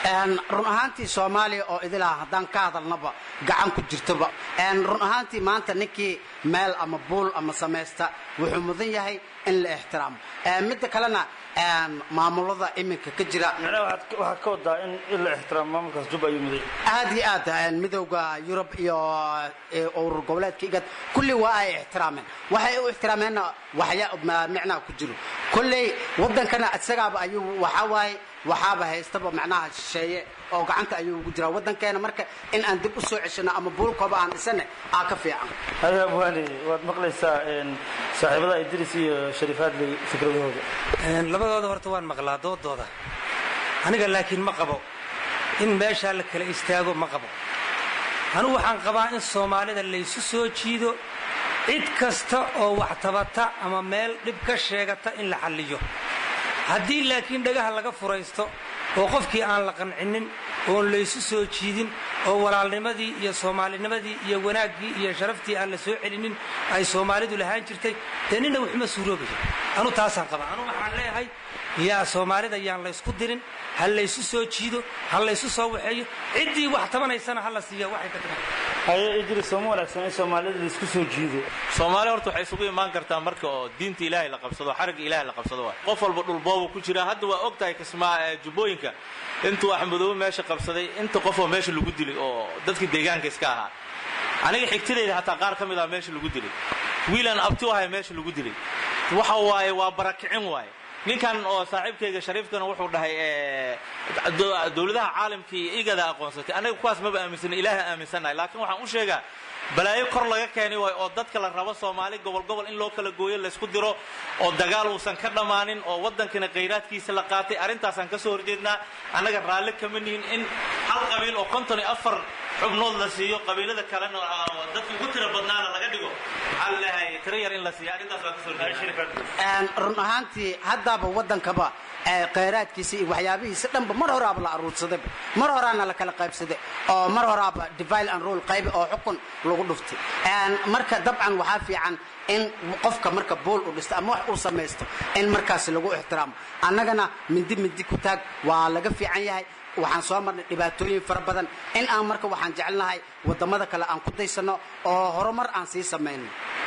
run ahaantii soomaaliya oo idilaha haddaan ka hadalnaba gacan ku jirtoba run ahaantii maanta ninkii meel ama buul ama samaysta wuxuu mudan yahay in la ixtiraamo midda kalena maamulada iminka ka jira waxaa ka wadaa in in la ixtiraamo maamulkaas jub ayuu muday aad iyo aad midowda yurub iyo urur goboleedka igad kulli waa ay ixtiraameen waxay u ixtiraameenna waxya micnaha ku jiro kolley waddankana isagaaba ayuu waxaa waaye waxaaba haystaba macnaha shisheeye oo gacanta ayuu ugu jiraa waddankeena marka in aan dib u soo ceshano ama buulkooba aan dhisane aa ka fiican haya abwaani waad maqlaysaa saaxiibada idris iyo shariifaadley fikradahooda labadooda horta waan maqlaa doodooda aniga laakiin ma qabo in meeshaa la kala istaago ma qabo anugu waxaan qabaa in soomaalida laysu soo jiido cid kasta oo wax tabata ama meel dhib ka sheegata in la xalliyo haddii laakiin dhagaha laga furaysto oo qofkii aan la qancinin oon laysu soo jiidin oo walaalnimadii iyo soomaalinimadii iyo wanaaggii iyo sharaftii aan la soo celinin ay soomaalidu lahaan jirtay dee nina wuxuma suuroobayo anu taasaan qabaa anu waxaan leeyahay yaa soomaalida yaan laysku dirin ha laysu soo jiido ha laysu soo waxeeyo ciddii wax tabanaysana ha la siiya waxay ka taban haye idris sooma wanaagsan in soomaalida laisku soo jiido soomaali horta waxay isugu imaan kartaa marka oo diinta ilaahay la qabsado xarigga ilaahay la qabsado waay qof walba dhulboobu ku jira hadda waa og tahay kismaa jubbooyinka intuu axmedoobe meesha qabsaday inta qofoo meesha lagu dilay oo dadka deegaanka iska ahaa aniga xigtidayda hataa qaar ka mid ah meesha lagu dilay wiilaan abti u ahay meesha lagu dilay waxa waaye waa barakicin waaye ninkan oo saaxiibkayga shariifkana wuxuu dhahay dowladaha caalamka iyo igada aqoonsatay anaga kuwaas maba aaminsana ilaaha aaminsannahay laakiin waxaan u sheegaa balaayo kor laga keenay waay oo dadka la rabo soomaali gobol gobol in loo kala gooyo laysku diro oo dagaal uusan ka dhammaanin oo waddankana khayraadkiisa la qaatay arrintaasaan ka soo horjeednaa annaga raalli kama nihin in hal qabiil oo konton iyo afar xubnood la siiyo qabiilada kalena dadka ugu tira badnaana laga dhigo maxaa la leeyahay tiro yar in la siiyo arrintaas waa ka soo horjeednaa run ahaantii haddaaba waddankaba khayraadkiisa iyo waxyaabihiisa dhanba mar horaaba la aruursadayba mar horaana la kala qaybsaday oo mar horaaba divile and rule qaybi oo xukun lagu dhuftay marka dabcan waxaa fiican in qofka marka bool uu dhisto ama wax uu samaysto in markaas lagu ixtiraamo annagana mindi mindi ku taag waa laga fiican yahay waxaan soo marnay dhibaatooyin fara badan in aan marka waxaan jecelnahay waddamada kale aan ku daysano oo horumar aan sii samayno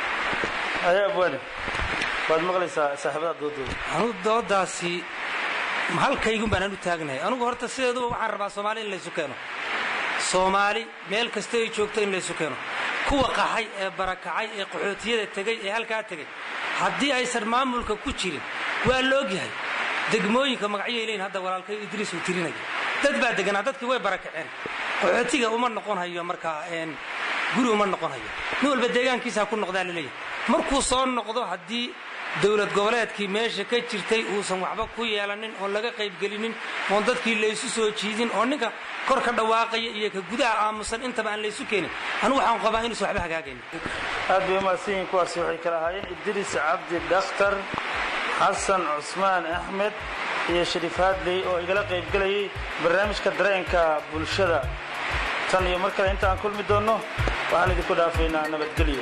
haye abwaani waad maqlaysaa saaxiibada doodooda anugu doodaasi halkaygun baan anu taagnahay anugu horta sideeduba waxaan rabaa soomaali in laysu keeno soomaali meel kasta ay joogto in laysu keeno kuwa qaxay ee barakacay ee qaxootiyada tegey ee halkaa tegey haddii aysan maamulka ku jirin waa la ogyahay degmooyinka magacyay leeyihin hadda walaalkay idriis uu tirinaya dad baa deganaa dadkii way barakaceen qaxootiga uma noqon hayo markaa guri uma noqon hayo nin walba deegaankiisa ku noqdaa laleeyahay markuu soo noqdo haddii dowlad goboleedkii meesha ka jirtay uusan waxba ku yeelanin oon laga qaybgelinin oon dadkii laysu soo jiidin oo ninka kor ka dhawaaqaya iyo ka gudaha aamusan intaba aan laysu keenin anugu waxaan qabaa inuusan waxba hagaagayn aad bay umahadsan yihiin kuwaasi waxay kala ahaayeen idriis cabdi dhakhtar xasan cusmaan axmed iyo shariif haadley oo igala qaybgelayay barnaamijka dareenka bulshada tan iyo mar kale inta aan kulmi doonno waxaan idinku dhaafaynaa nabadgelyo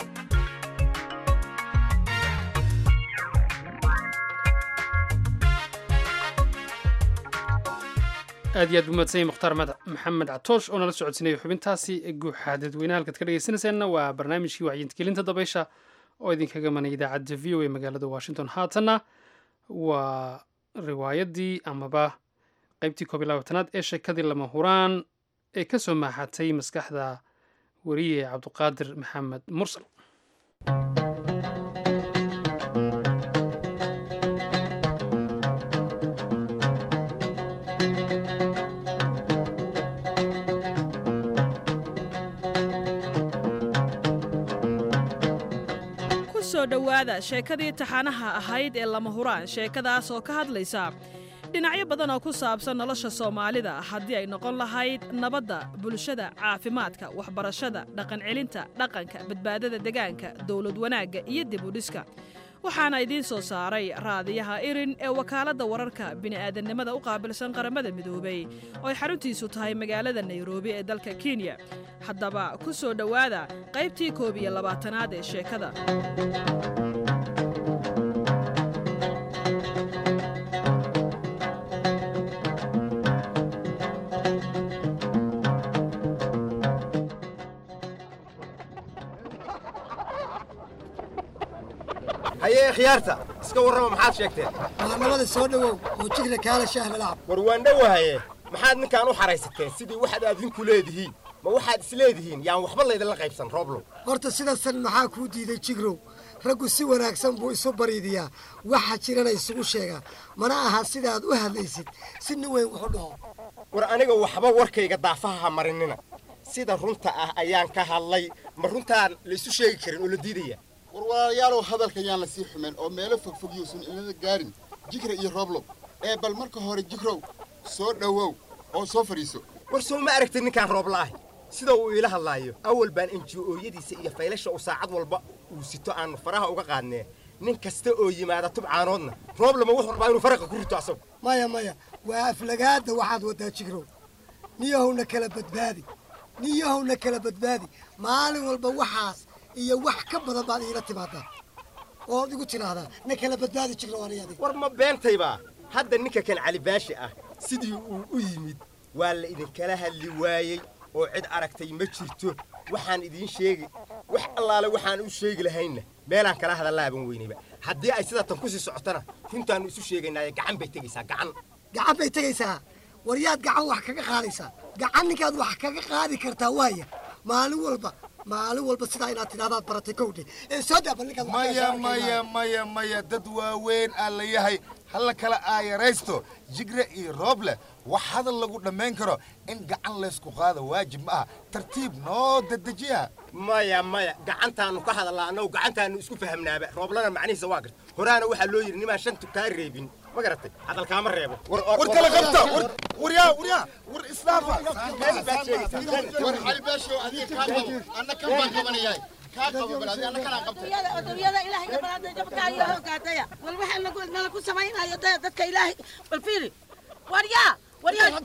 aad iyo aad buu mahadsanyay mukhtaar maxamed catoosh oo nala socodsiinaya xubintaasi guuxa dadweynaha halkaad ka dhegeysanaysaanna waa barnaamijkii wacyiintagelinta dabaysha oo idinkaga manay idaacadda v o a magaalada washington haatanna waa riwaayadii amaba qaybtii koob iyo labaatanaad ee sheekadii lama huraan ee ka soo maaxatay maskaxda weriye cabduqaadir maxamed mursal kusoo dhowaada sheekadii taxanaha ahayd ee lama huraan sheekadaas oo ka hadlaysa dhinacyo badan oo ku saabsan nolosha soomaalida haddii ay noqon lahayd nabadda bulshada caafimaadka waxbarashada dhaqancelinta dhaqanka badbaadada degaanka dowlad wanaagga iyo dib u dhiska waxaana idiin soo saaray raadiyaha irin ee wakaaladda wararka bini'aadannimada u qaabilsan qaramada midoobay oo ay xaruntiisu tahay magaalada nairobi ee dalka kenya haddaba ku soo dhowaada qaybtii koob iyo labaatanaad ee sheekada khiyaarta iska warrama maxaad sheegteen maamulada soo dhowow oo jigra kaala shaah lalaab war waan dhowahaye maxaad ninkaan u xaraysateen sidii waxaad adinku leedihiin ma waxaad is leedihiin yaan waxba laydinla qaybsan rooblow horta sidasan maxaa kuu diiday jigrow raggu si wanaagsan buu isu bariidiyaa waxa jirana isugu sheegaa mana aha sidaad u hadlaysid si nin weyn wuxu dhaho war aniga waxba warkayga daafaha ha marinina sida runta ah ayaan ka hadlay ma runtaan la isu sheegi karin oo la diidaya war walaalayaalow hadalka yaan la sii xumayn oo meelo fogfog yuusan inada gaarin jigra iyo rooblow ee bal marka hore jigrow soo dhowow oo soo fadhiiso war soo ma aragtid ninkaan roobla ahi sida uu iila hadlaayo awal baan enji-ooyadiisa iyo faylasha uu saacad walba uu sito aanu faraha uga qaadnee nin kasta oo yimaada tubcaanoodna rooblama wuxuu rabaa inuu faraqa ku rito asagu maya maya waa aflagaada waxaad wadaa jigrow niyahowna kala badbaadi niyahowna kala badbaadi maalin walba waxaas iyo wax ka badan baad iila timaadaa ood igu tidhaahdaa na kala badbaadi jigrow aniga adiga war ma beentaybaa hadda ninka kan cali baashi ah sidii uu u yimid waa la idinkala hadli waayey oo cid aragtay ma jirto waxaan idiin sheegi wax allaale waxaan u sheegi lahaynna meelaan kala hadallaaban weynayba haddii ay sidaa tan kusii socotana runtaannu isu sheegaynaaye gacan bay tegaysaa gacan gacan bay tegaysaa war yaad gacan wax kaga qaadaysaa gacan ninkaad wax kaga qaadi kartaa waaya maalin walba maalin walba sidaa inaad tidhahdaad baratay kowdhe ee soo daaba ninkaad wax maya kaga maya maya maya dad waaweyn aa la yahay halla kala aayaraysto jigre iyo rooble wax hadal lagu dhammayn karo in gacan laysku qaado waajib ma aha tartiib noo dedejiya maya maya gacantaannu ka hadallaa annagu gacantaannu isku fahamnaaba rooblana macnihiisa waa garta horaana waxaa loo yidhi nimaan shantu kaa reebin ma garatay hadalkaama reebo war kala qabta waryaa waryaa war islaafa war cali baashow adiga kaa qabo anna kan baan qabanayahay kaa qabo bal adiga anna kanaa qabtay odobiyada ilaahay ka balaada jabkaayo hoogaadaya wal waxaa nagu nala ku samaynayo daya dadka ilaahay bal fiiri waryaa waryaa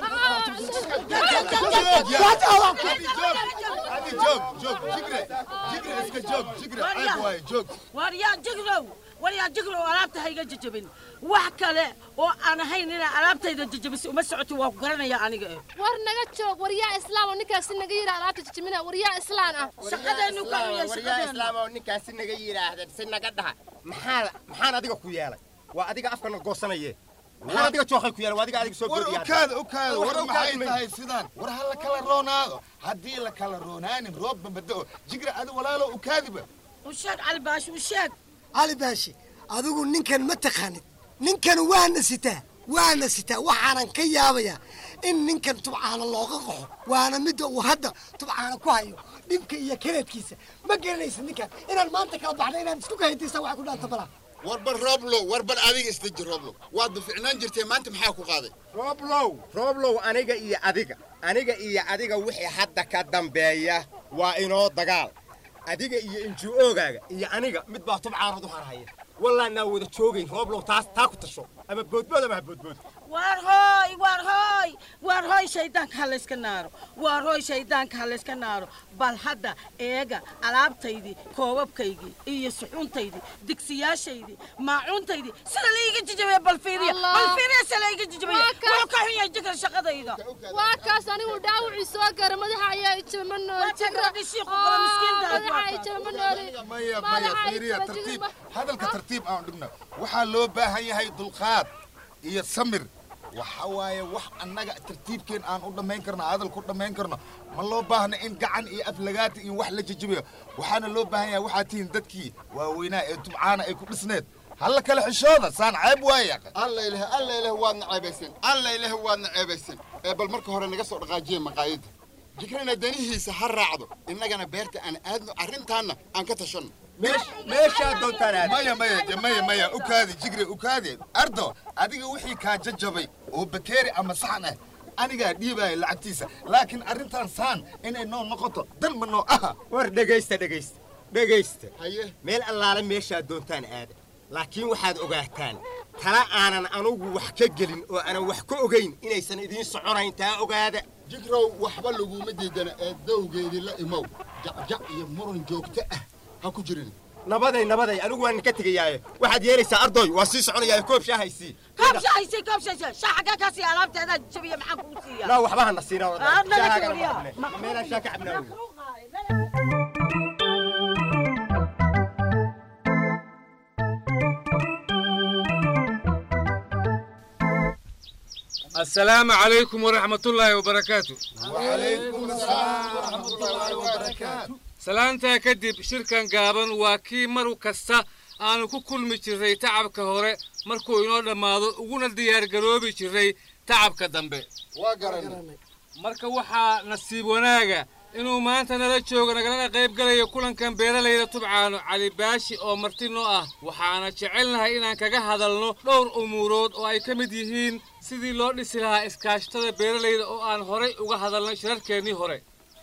waryaa jigrow waryaa jigrow alaabta hayga jajabin wax kale oo aan ahayn inaa alaabtayda jajabisay uma socoti waa ku garanaya aniga eh war naga joog waryaa islaam oo ninkaasi naga yidha alaabta jajabina waryaa islaan ah shaqadeenu ka waryaa shaqadeenu islaam oo ninkaasi naga yidhaahda si naga dhaha maxaa maxaan adiga ku yeelay waa adiga afkana goosanaye maxaan adiga jookay ku yeelay waa adiga adiga soo war goodiyaa ukaada ukaada war Wax maxay ukaadmay. tahay sidaan war ha la kala roonaado haddii la kala roonaanin roobba bada'o jigra adi walaalo ukaadiba u sheeg cali baashi u sheeg cali baashi adigu ninkan ma taqaanid ninkan waana sitaa waana sitaa waxaanan ka yaabayaa in ninkan tubcaana looga qaxo waana midda uu hadda tubcaana ku hayo dhibka iyo kareedkiisa ma garanaysid ninkan inaan maanta kala baxna inaan isku kahayntaysa waxa ku dhaanta balaa war bal rooblow war bal adiga isdeji rooblow waad duficnaan jirtee maanta maxaa ku qaaday rooblow rooblow aniga iyo adiga aniga iyo adiga wixii hadda ka dambeeya waa inoo dagaal adiga iyo inji-oogaaga iyo aniga mid baa tubcaanad u harhaya wallaanaa wada joogayn rooblow taas taa ku tasho ama boodbood ama ha boodbood waar hooy waar hooy waar hooy shaydaanka ha layska naaro waar hooy shaydaanka ha layska naaro bal hadda eega alaabtaydii koobabkaygii iyo suxuuntaydii digsiyaashaydii maacuuntaydii sida laiga jijabiya bal fiiriya bal fiiriya sida laiga jijabiya Waa kaas. wuxuu ka xun yahay jikar shaqadayda waa kaas anigu dhaawacii soo gara madaxa ayaa ijaba ma nooli jigra madaxa ijaba ma nooli maya maya fiiriya tartiib hadalka tartiib aan dhigno waxaa loo baahan yahay dulqaad iyo samir waxa waaye wax annaga tartiibkeen aan u dhammayn karno hadal ku dhammayn karno ma loo baahna in gacan iyo aflagaati iyo wax la jajabayo waxaana loo baahan yahay waxaa tihiin dadkii waaweynaa ee tubcaana ay ku dhisneed halla kale xishooda saan ceeb waaye alla ilaah alla ilaah waadna ceebaysan alla ilaah waadna ceebaysan ee bal marka hore naga soo dhaqaajiye maqaayadda jigrana danihiisa ha raacdo innagana beerta aan aadno arrintaanna aan ka tashanno meeshaa doontaan aad maya maya de maya maya ukaadi jigre ukaadi ardo adiga wixii kaa jajabay oo bakeeri ama saxan ah anigaa dhiibaya lacagtiisa laakiin arrintan saan inay noo noqoto dan ma noo aha war dhegaysta dhegaysta dhegaysta haye meel allaale meeshaad doontaan aada laakiin waxaad ogaataan tala aanan anugu wax ka gelin oo aanan wax ka ogayn inaysan idiin soconayn taa ogaada jigrow waxba laguma diidana ee dawgeedii la imow jacjac iyo muran joogto ah ha ku jirin nabaday nabaday anigu waan ka tegayaaye waxaad yeelaysaa ardoy waa sii soconayaaye koob shaahaysii koob shahaysay koob shahaysay shaa xaggaa kaa siiya alaabteedaa jabiya maxaan kugu siiya laa waxba hana siina Ah, naga shaahaagan jabiya. ma qabne meelaan shaa ka cabnaa السلام عليكم ورحمة الله وبركاته وعليكم السلام ورحمة الله وبركاته salaantaa kadib shirkan gaaban waa kii mar kasta aanu ku kulmi jirray tacabka hore markuu inoo dhammaado uguna diyaargaroobi jirray tacabka dambe waa garanay marka waxaa nasiib wanaaga inuu maanta nala joogo nagalana qayb galayo kulankan beeralayda tubcaano cali baashi oo marti noo ah waxaana jecelnahay inaan kaga hadalno dhowr umuurood oo ay ka mid yihiin sidii loo dhisi lahaa iskaashatada beeralayda oo aan horay uga hadalnay shirarkeennii hore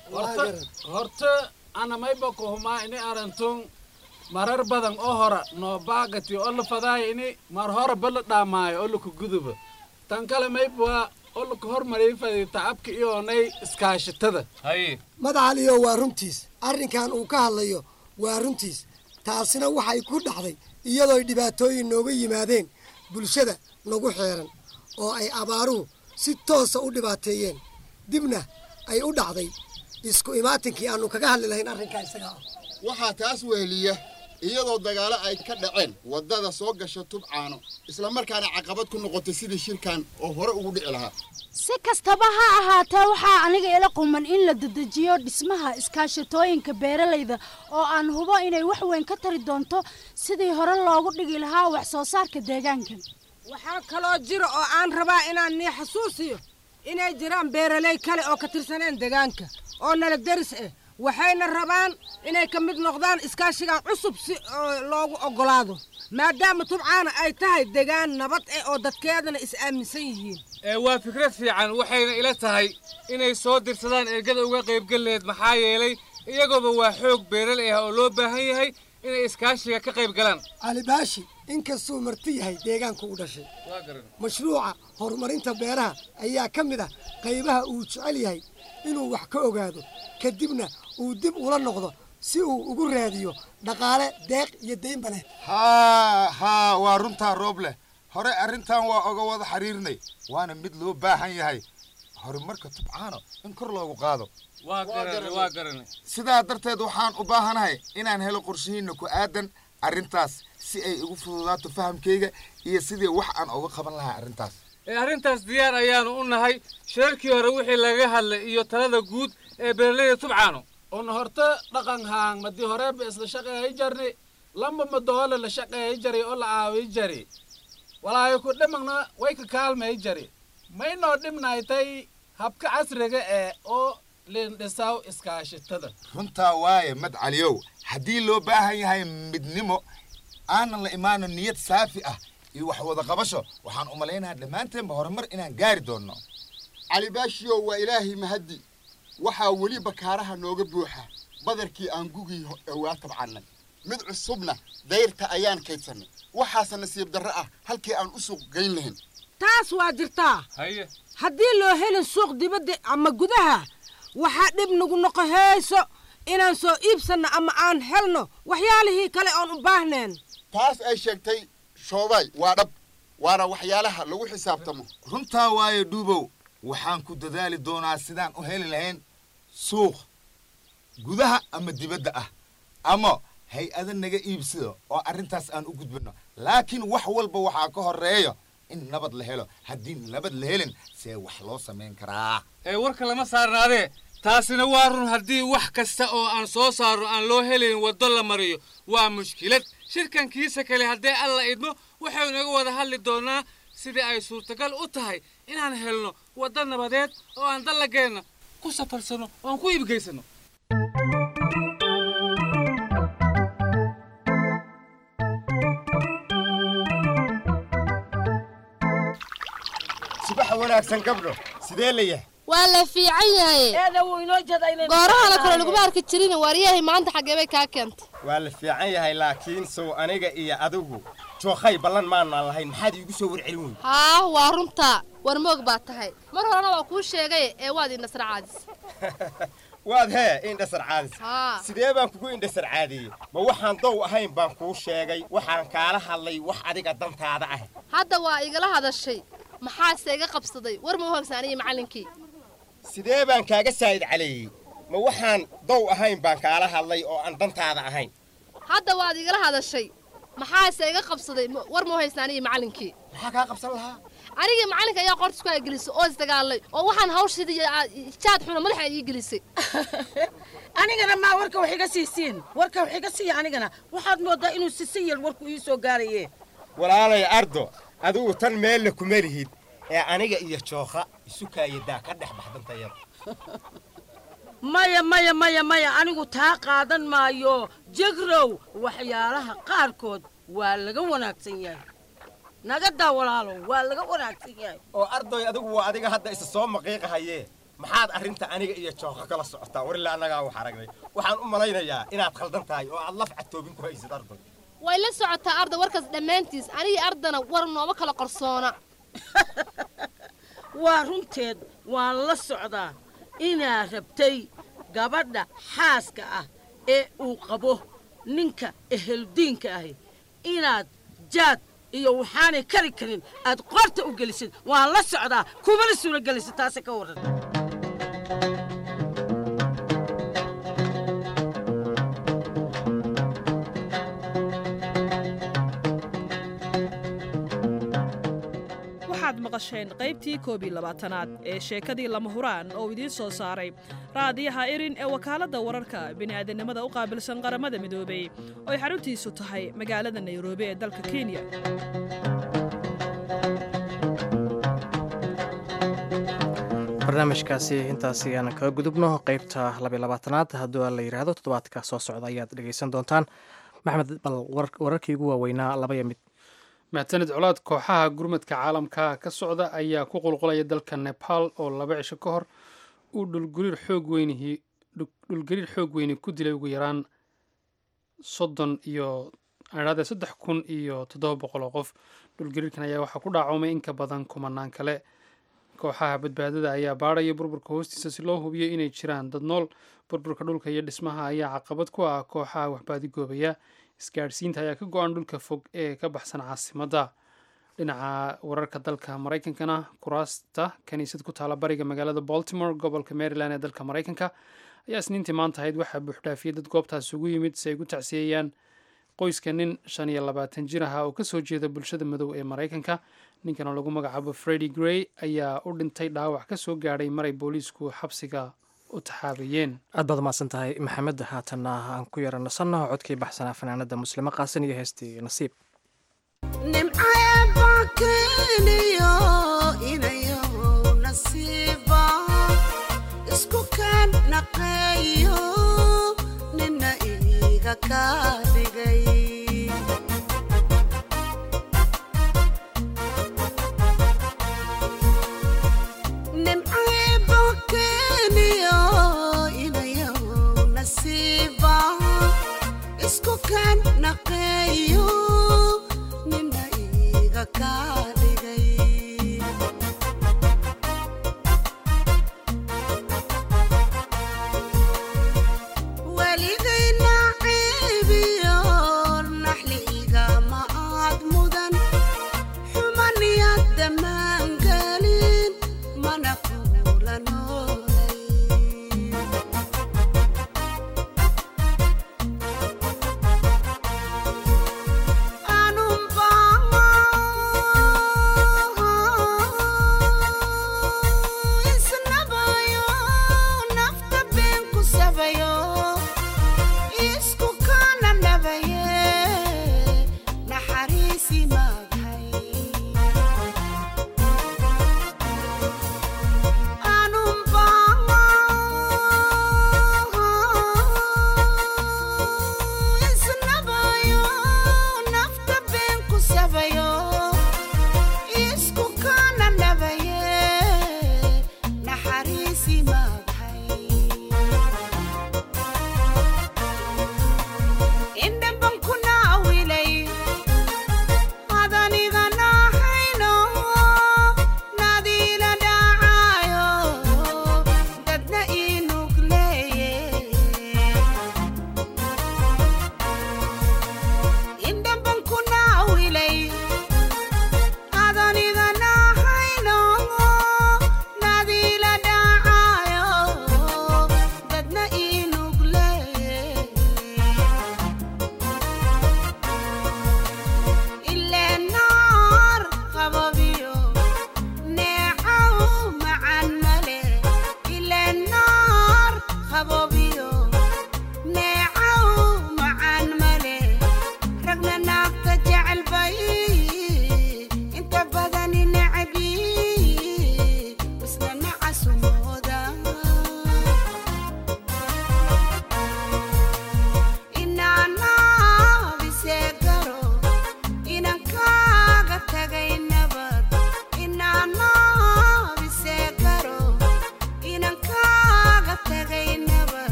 horta anamayba kuhumaa ini arantun marar badan oo hora noo baagati oo la fadaaya ini mar hora bala dhaamaayo oo laku guduba tan kale maybwaa oo laku hormariyay fadi tacabka iyoonay iskaashatada madacaliyo waa runtiis arrinkan uu ka hadlayo waa runtiis taasina waxay ku dhacday iyadooy dhibaatooyin nooga yimaadeen bulshada nagu xeeran oo ay abaaruhu si toosa u dhibaateeyeen dibna ay u dhacday isku imaatinkii aanu kaga hadli lahayn arrinkaa isaga ah waxaa taas weheliya iyadoo dagaalo ay ka dhaceen waddada soo gasha tubcaano islamarkaana caqabad ku noqotay sidii shirkan oo hore ugu dhici lahaa si kastaba ha ahaatee waxaa aniga ila quman in la dedejiyo dhismaha iskaashatooyinka beeralayda oo aan hubo inay wax weyn ka tari doonto sidii hore loogu dhigi lahaa wax soo saarka deegaankan waxaa kaloo jira oo aan rabaa inaan nii xasuusiyo inay jiraan beeraley kale oo ka tirsaneen deegaanka oo nala deris ah waxayna rabaan inay ka mid noqdaan iskaashigan cusub si loogu oggolaado maadaama tubcaana ay tahay degaan nabad ah oo dadkeedana is aaminsan yihiin ee waa fikrad fiican waxayna ila tahay inay soo dirsadaan ergada uga qaybgaleed maxaa yeelay iyagooba waa xoog beeraley ah oo loo baahan yahay inay iskaashiga ka qayb galaan cali baashi inkastuu marti yahay deegaanku u dhashay mashruuca horumarinta beeraha ayaa ka mid ah qaybaha uu jecel yahay inuu wax ka ogaado kadibna uu dib ula noqdo si uu ugu raadiyo dhaqaale deeq iyo deynba leh haa haa waa runtaa roob leh hore arrintan waa oga wada xiriirnay waana mid loo baahan yahay horumarka tubcaano in kor loogu qaado waa garanay waa garanay sidaa darteed waxaan u baahanahay inaan helo qorshihiinna ku aadan arrintaas si ay igu fududaato fahamkayga iyo sidii wax aan uga qaban lahaa arrintaas ee arrintaas diyaar ayaanu u nahay shirarkii hore wixii laga hadlay iyo talada guud ee beeralayda tubcaano un horta dhaqan haang madi horeeba isla shaqeeyi jarni lamba madoole la shaqeeyi jari oo la caawiyi jari walaayo ku dhimagna way ka kaalmay jari maynoo dhimnaytay habka casriga ee oo liindhisaw iskaashatada runtaa waaye mad caliyow haddii loo baahan yahay midnimo aanan la imaanin niyad saafi ah iyo wax wada qabasho waxaan u malaynayaa dhammaanteenba horumar inaan gaari doonno cali baashiyow waa ilaahay mahaddi waxaa weli bakaaraha nooga buuxa badarkii aan gugii dhowaa tabcannay mid cusubna dayrta ayaan kaydsanay waxaase nasiib darro ah halkii aan u suuq geyn lahayn taas waa jirtaa haddii loo helin suuq dibadda ama gudaha waxaa dhib nagu noqohayso inaan soo iibsanno ama aan helno waxyaalihii kale oon u baahneen taas ay sheegtay shoobay waa dhab waana waxyaalaha lagu xisaabtamo runtaa waaye dhuubow waxaan ku dadaali doonaa sidaan u heli lahayn suuq gudaha ama dibadda ah ama hay-ada naga iibsado oo arrintaas aan u gudbino laakiin wax walba waxaa ka horreeya in nabad la helo haddii nabad la helin see wax loo samayn karaa ee warka lama saarnaadee taasina waa run haddii wax kasta oo aan soo saarno aan loo helayn waddo la mariyo waa mushkilad shirkankiisa kale haddee alla idmo waxaynu naga wada hadli doonaa sidii ay suurtagal u tahay inaan helno waddo nabadeed oo aan dallageenna ku safarsano oo aan ku iibgaysano subax wanaagsan gabdho sidee la yahay waa la fiican yahay goorahana kale laguma arki jirin waaryahay maanta xaggee bay kaa keentay waa la fiican yahay laakiin sow aniga iyo adigu jookhay ballan maanaan lahayn maxaad iigu soo warcelin weyda haa waa runtaa war moog baa tahay mar horena waa kuu sheegay ee waad indhasra caadis waad hee indhasar caadis haa sidee baan kugu indhasar caadiyey ma waxaan dow ahayn baan kuu sheegay waxaan kaala hadlay wax adiga dantaada ah hadda waa igala hadashay maxaase iga qabsaday war ma u hogsaaniye macallinkii sidee baan kaaga saa'id caleeyey ma waxaan dow ahayn baan kaala hadlay oo aan dantaada ahayn hadda waad igala hadashay maxaase iga qabsaday ma- war ma haystaa anigii macallinkii maxaa kaa qabsan lahaa anigii macallinka ayaa qorta isku gelisay oo isdagaalay oo waxaan hawshidii jaad xuna madaxa ii gelisay anigana maa warka wax iga siisiin warka wax iga siiya anigana waxaad moodaa inuu sisin yar warku ii soo gaaraye walaalay ardo adigu tan meelna kuma lihid ee aniga iyo jookha isu kaayadaa ka dhex baxdantayada maya maya maya maya anigu taa qaadan maayo jegrow waxyaalaha qaarkood waa laga wanaagsan yahay naga daa walaalow waa laga wanaagsan yahay oo ardoy adigu waa adiga hadda isa soo maqiiqahaye maxaad arrinta aniga iyo jookha kala socotaa warila annagaa wax aragnay waxaan u malaynayaa inaad khaldan tahay oo aad laf catoobin ku haysid ardoy way la socotaa arda warkaas dhammaantiis anigii ardana war nooma kala qarsoona waa runteed waan la socdaa inaad rabtay gabadha xaaska ah ee uu qabo ninka eheldiinka ahi inaad jaad iyo waxaanay kari karin aad qorta u gelisid waan la socdaa kumana suura gelisid taase ka warran waxaad maqasheen qaybtii koob iyo labaatanaad ee sheekadii lama huraan oo idiin soo saaray raadiyaha irin ee wakaaladda wararka bini'aadanimada u qaabilsan qaramada midoobay oo ay xaruntiisu tahay magaalada nairobi ee dalka kenya barnaamijkaasi intaasi aan kaga gudubno qeybta labiyo labaatanaad hadduu la yidhaahdo toddobaadka soo socda ayaad dhegeysan doontaan maxmed bal war- wararkii ugu waaweynaa labaya mid mahadsanid colaad kooxaha gurmadka caalamka ka socda ayaa ku qulqulaya dalka nepal oo laba cisho ka hor uu dhulgariir xoog weynihi dhulgariir xoog weyni ku dilay ugu yaraan soddon iyo adhaade saddex kun iyo toddoba boqol oo qof dhulgariirkan ayaa waxaa ku dhaacumay in ka badan kumanaan kale kooxaha badbaadada ayaa baadhaya burburka hoostiisa si loo hubiyo inay jiraan dad nool burburka dhulka iyo dhismaha ayaa caqabad ku ah kooxaha waxbaadigoobaya isgaadhsiinta ayaa ka go-an dhulka fog ee ka baxsan caasimadda dhinaca wararka dalka maraykankana kuraasta kaniisad ku taala bariga magaalada baltimore gobolka maryland ee dalka maraykanka ayaa isniintii maanta ahayd waxaa buuxdhaafiyay dad goobtaas ugu yimid si ay gu tacsiyeeyaan qoyska nin shan iyo labaatan jir ahaa oo kasoo jeeda bulshada madow ee maraykanka ninkan oo lagu magacaabo fredi grey ayaa u dhintay dhaawac ka soo gaadhay maray booliisku xabsiga u taxaabayeen aad baad umahadsan tahay maxamed haatanna aan ku yara nasanno codkii baxsanaa fanaanada muslimo qaasan iyo heestii nasiib nimcayabakeeniyo inayo nasiiba isku kaan naqeeyo nina iiga kaa dhigay nimcayabakeeniyo inayo nasiiba isku kaan naqeeyo nina iiga kaa dhigay weligayna ceebiyo naxli igama aad mudan xumaniyad dhammaan gelin mana kula noolay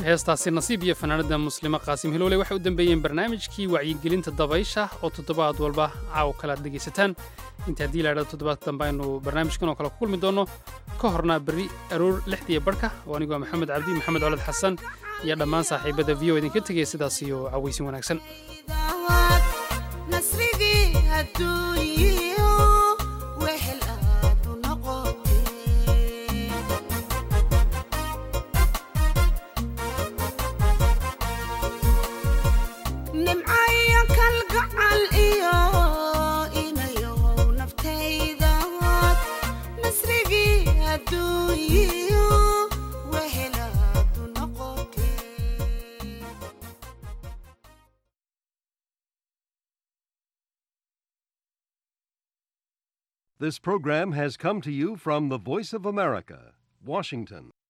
heestaasi nasiib iyo fanaanada muslimo qaasim hiloole waxay u dambeeyeen barnaamijkii wacyigelinta dabaysha oo toddobaad walba caaw kale aad dhegaysataan inta haddii laadhado toddobaadka dambe aynu barnaamijkan oo kale ku kulmi doonno ka horna berri aroor lixdiiyo barhka oo anigoo maxamed cabdi maxamed colad xasan iyo dhammaan saaxiibada v o idinka tegaya sidaas iyo cawaysin wanaagsan nasrigii adduunyiyo wehel aad u noqotee nimcayo kalgacal iyo inayow naftaydaad nasrigii adduunyiyo wehel aad u noqotee This program has come to you from the Voice of America, Washington.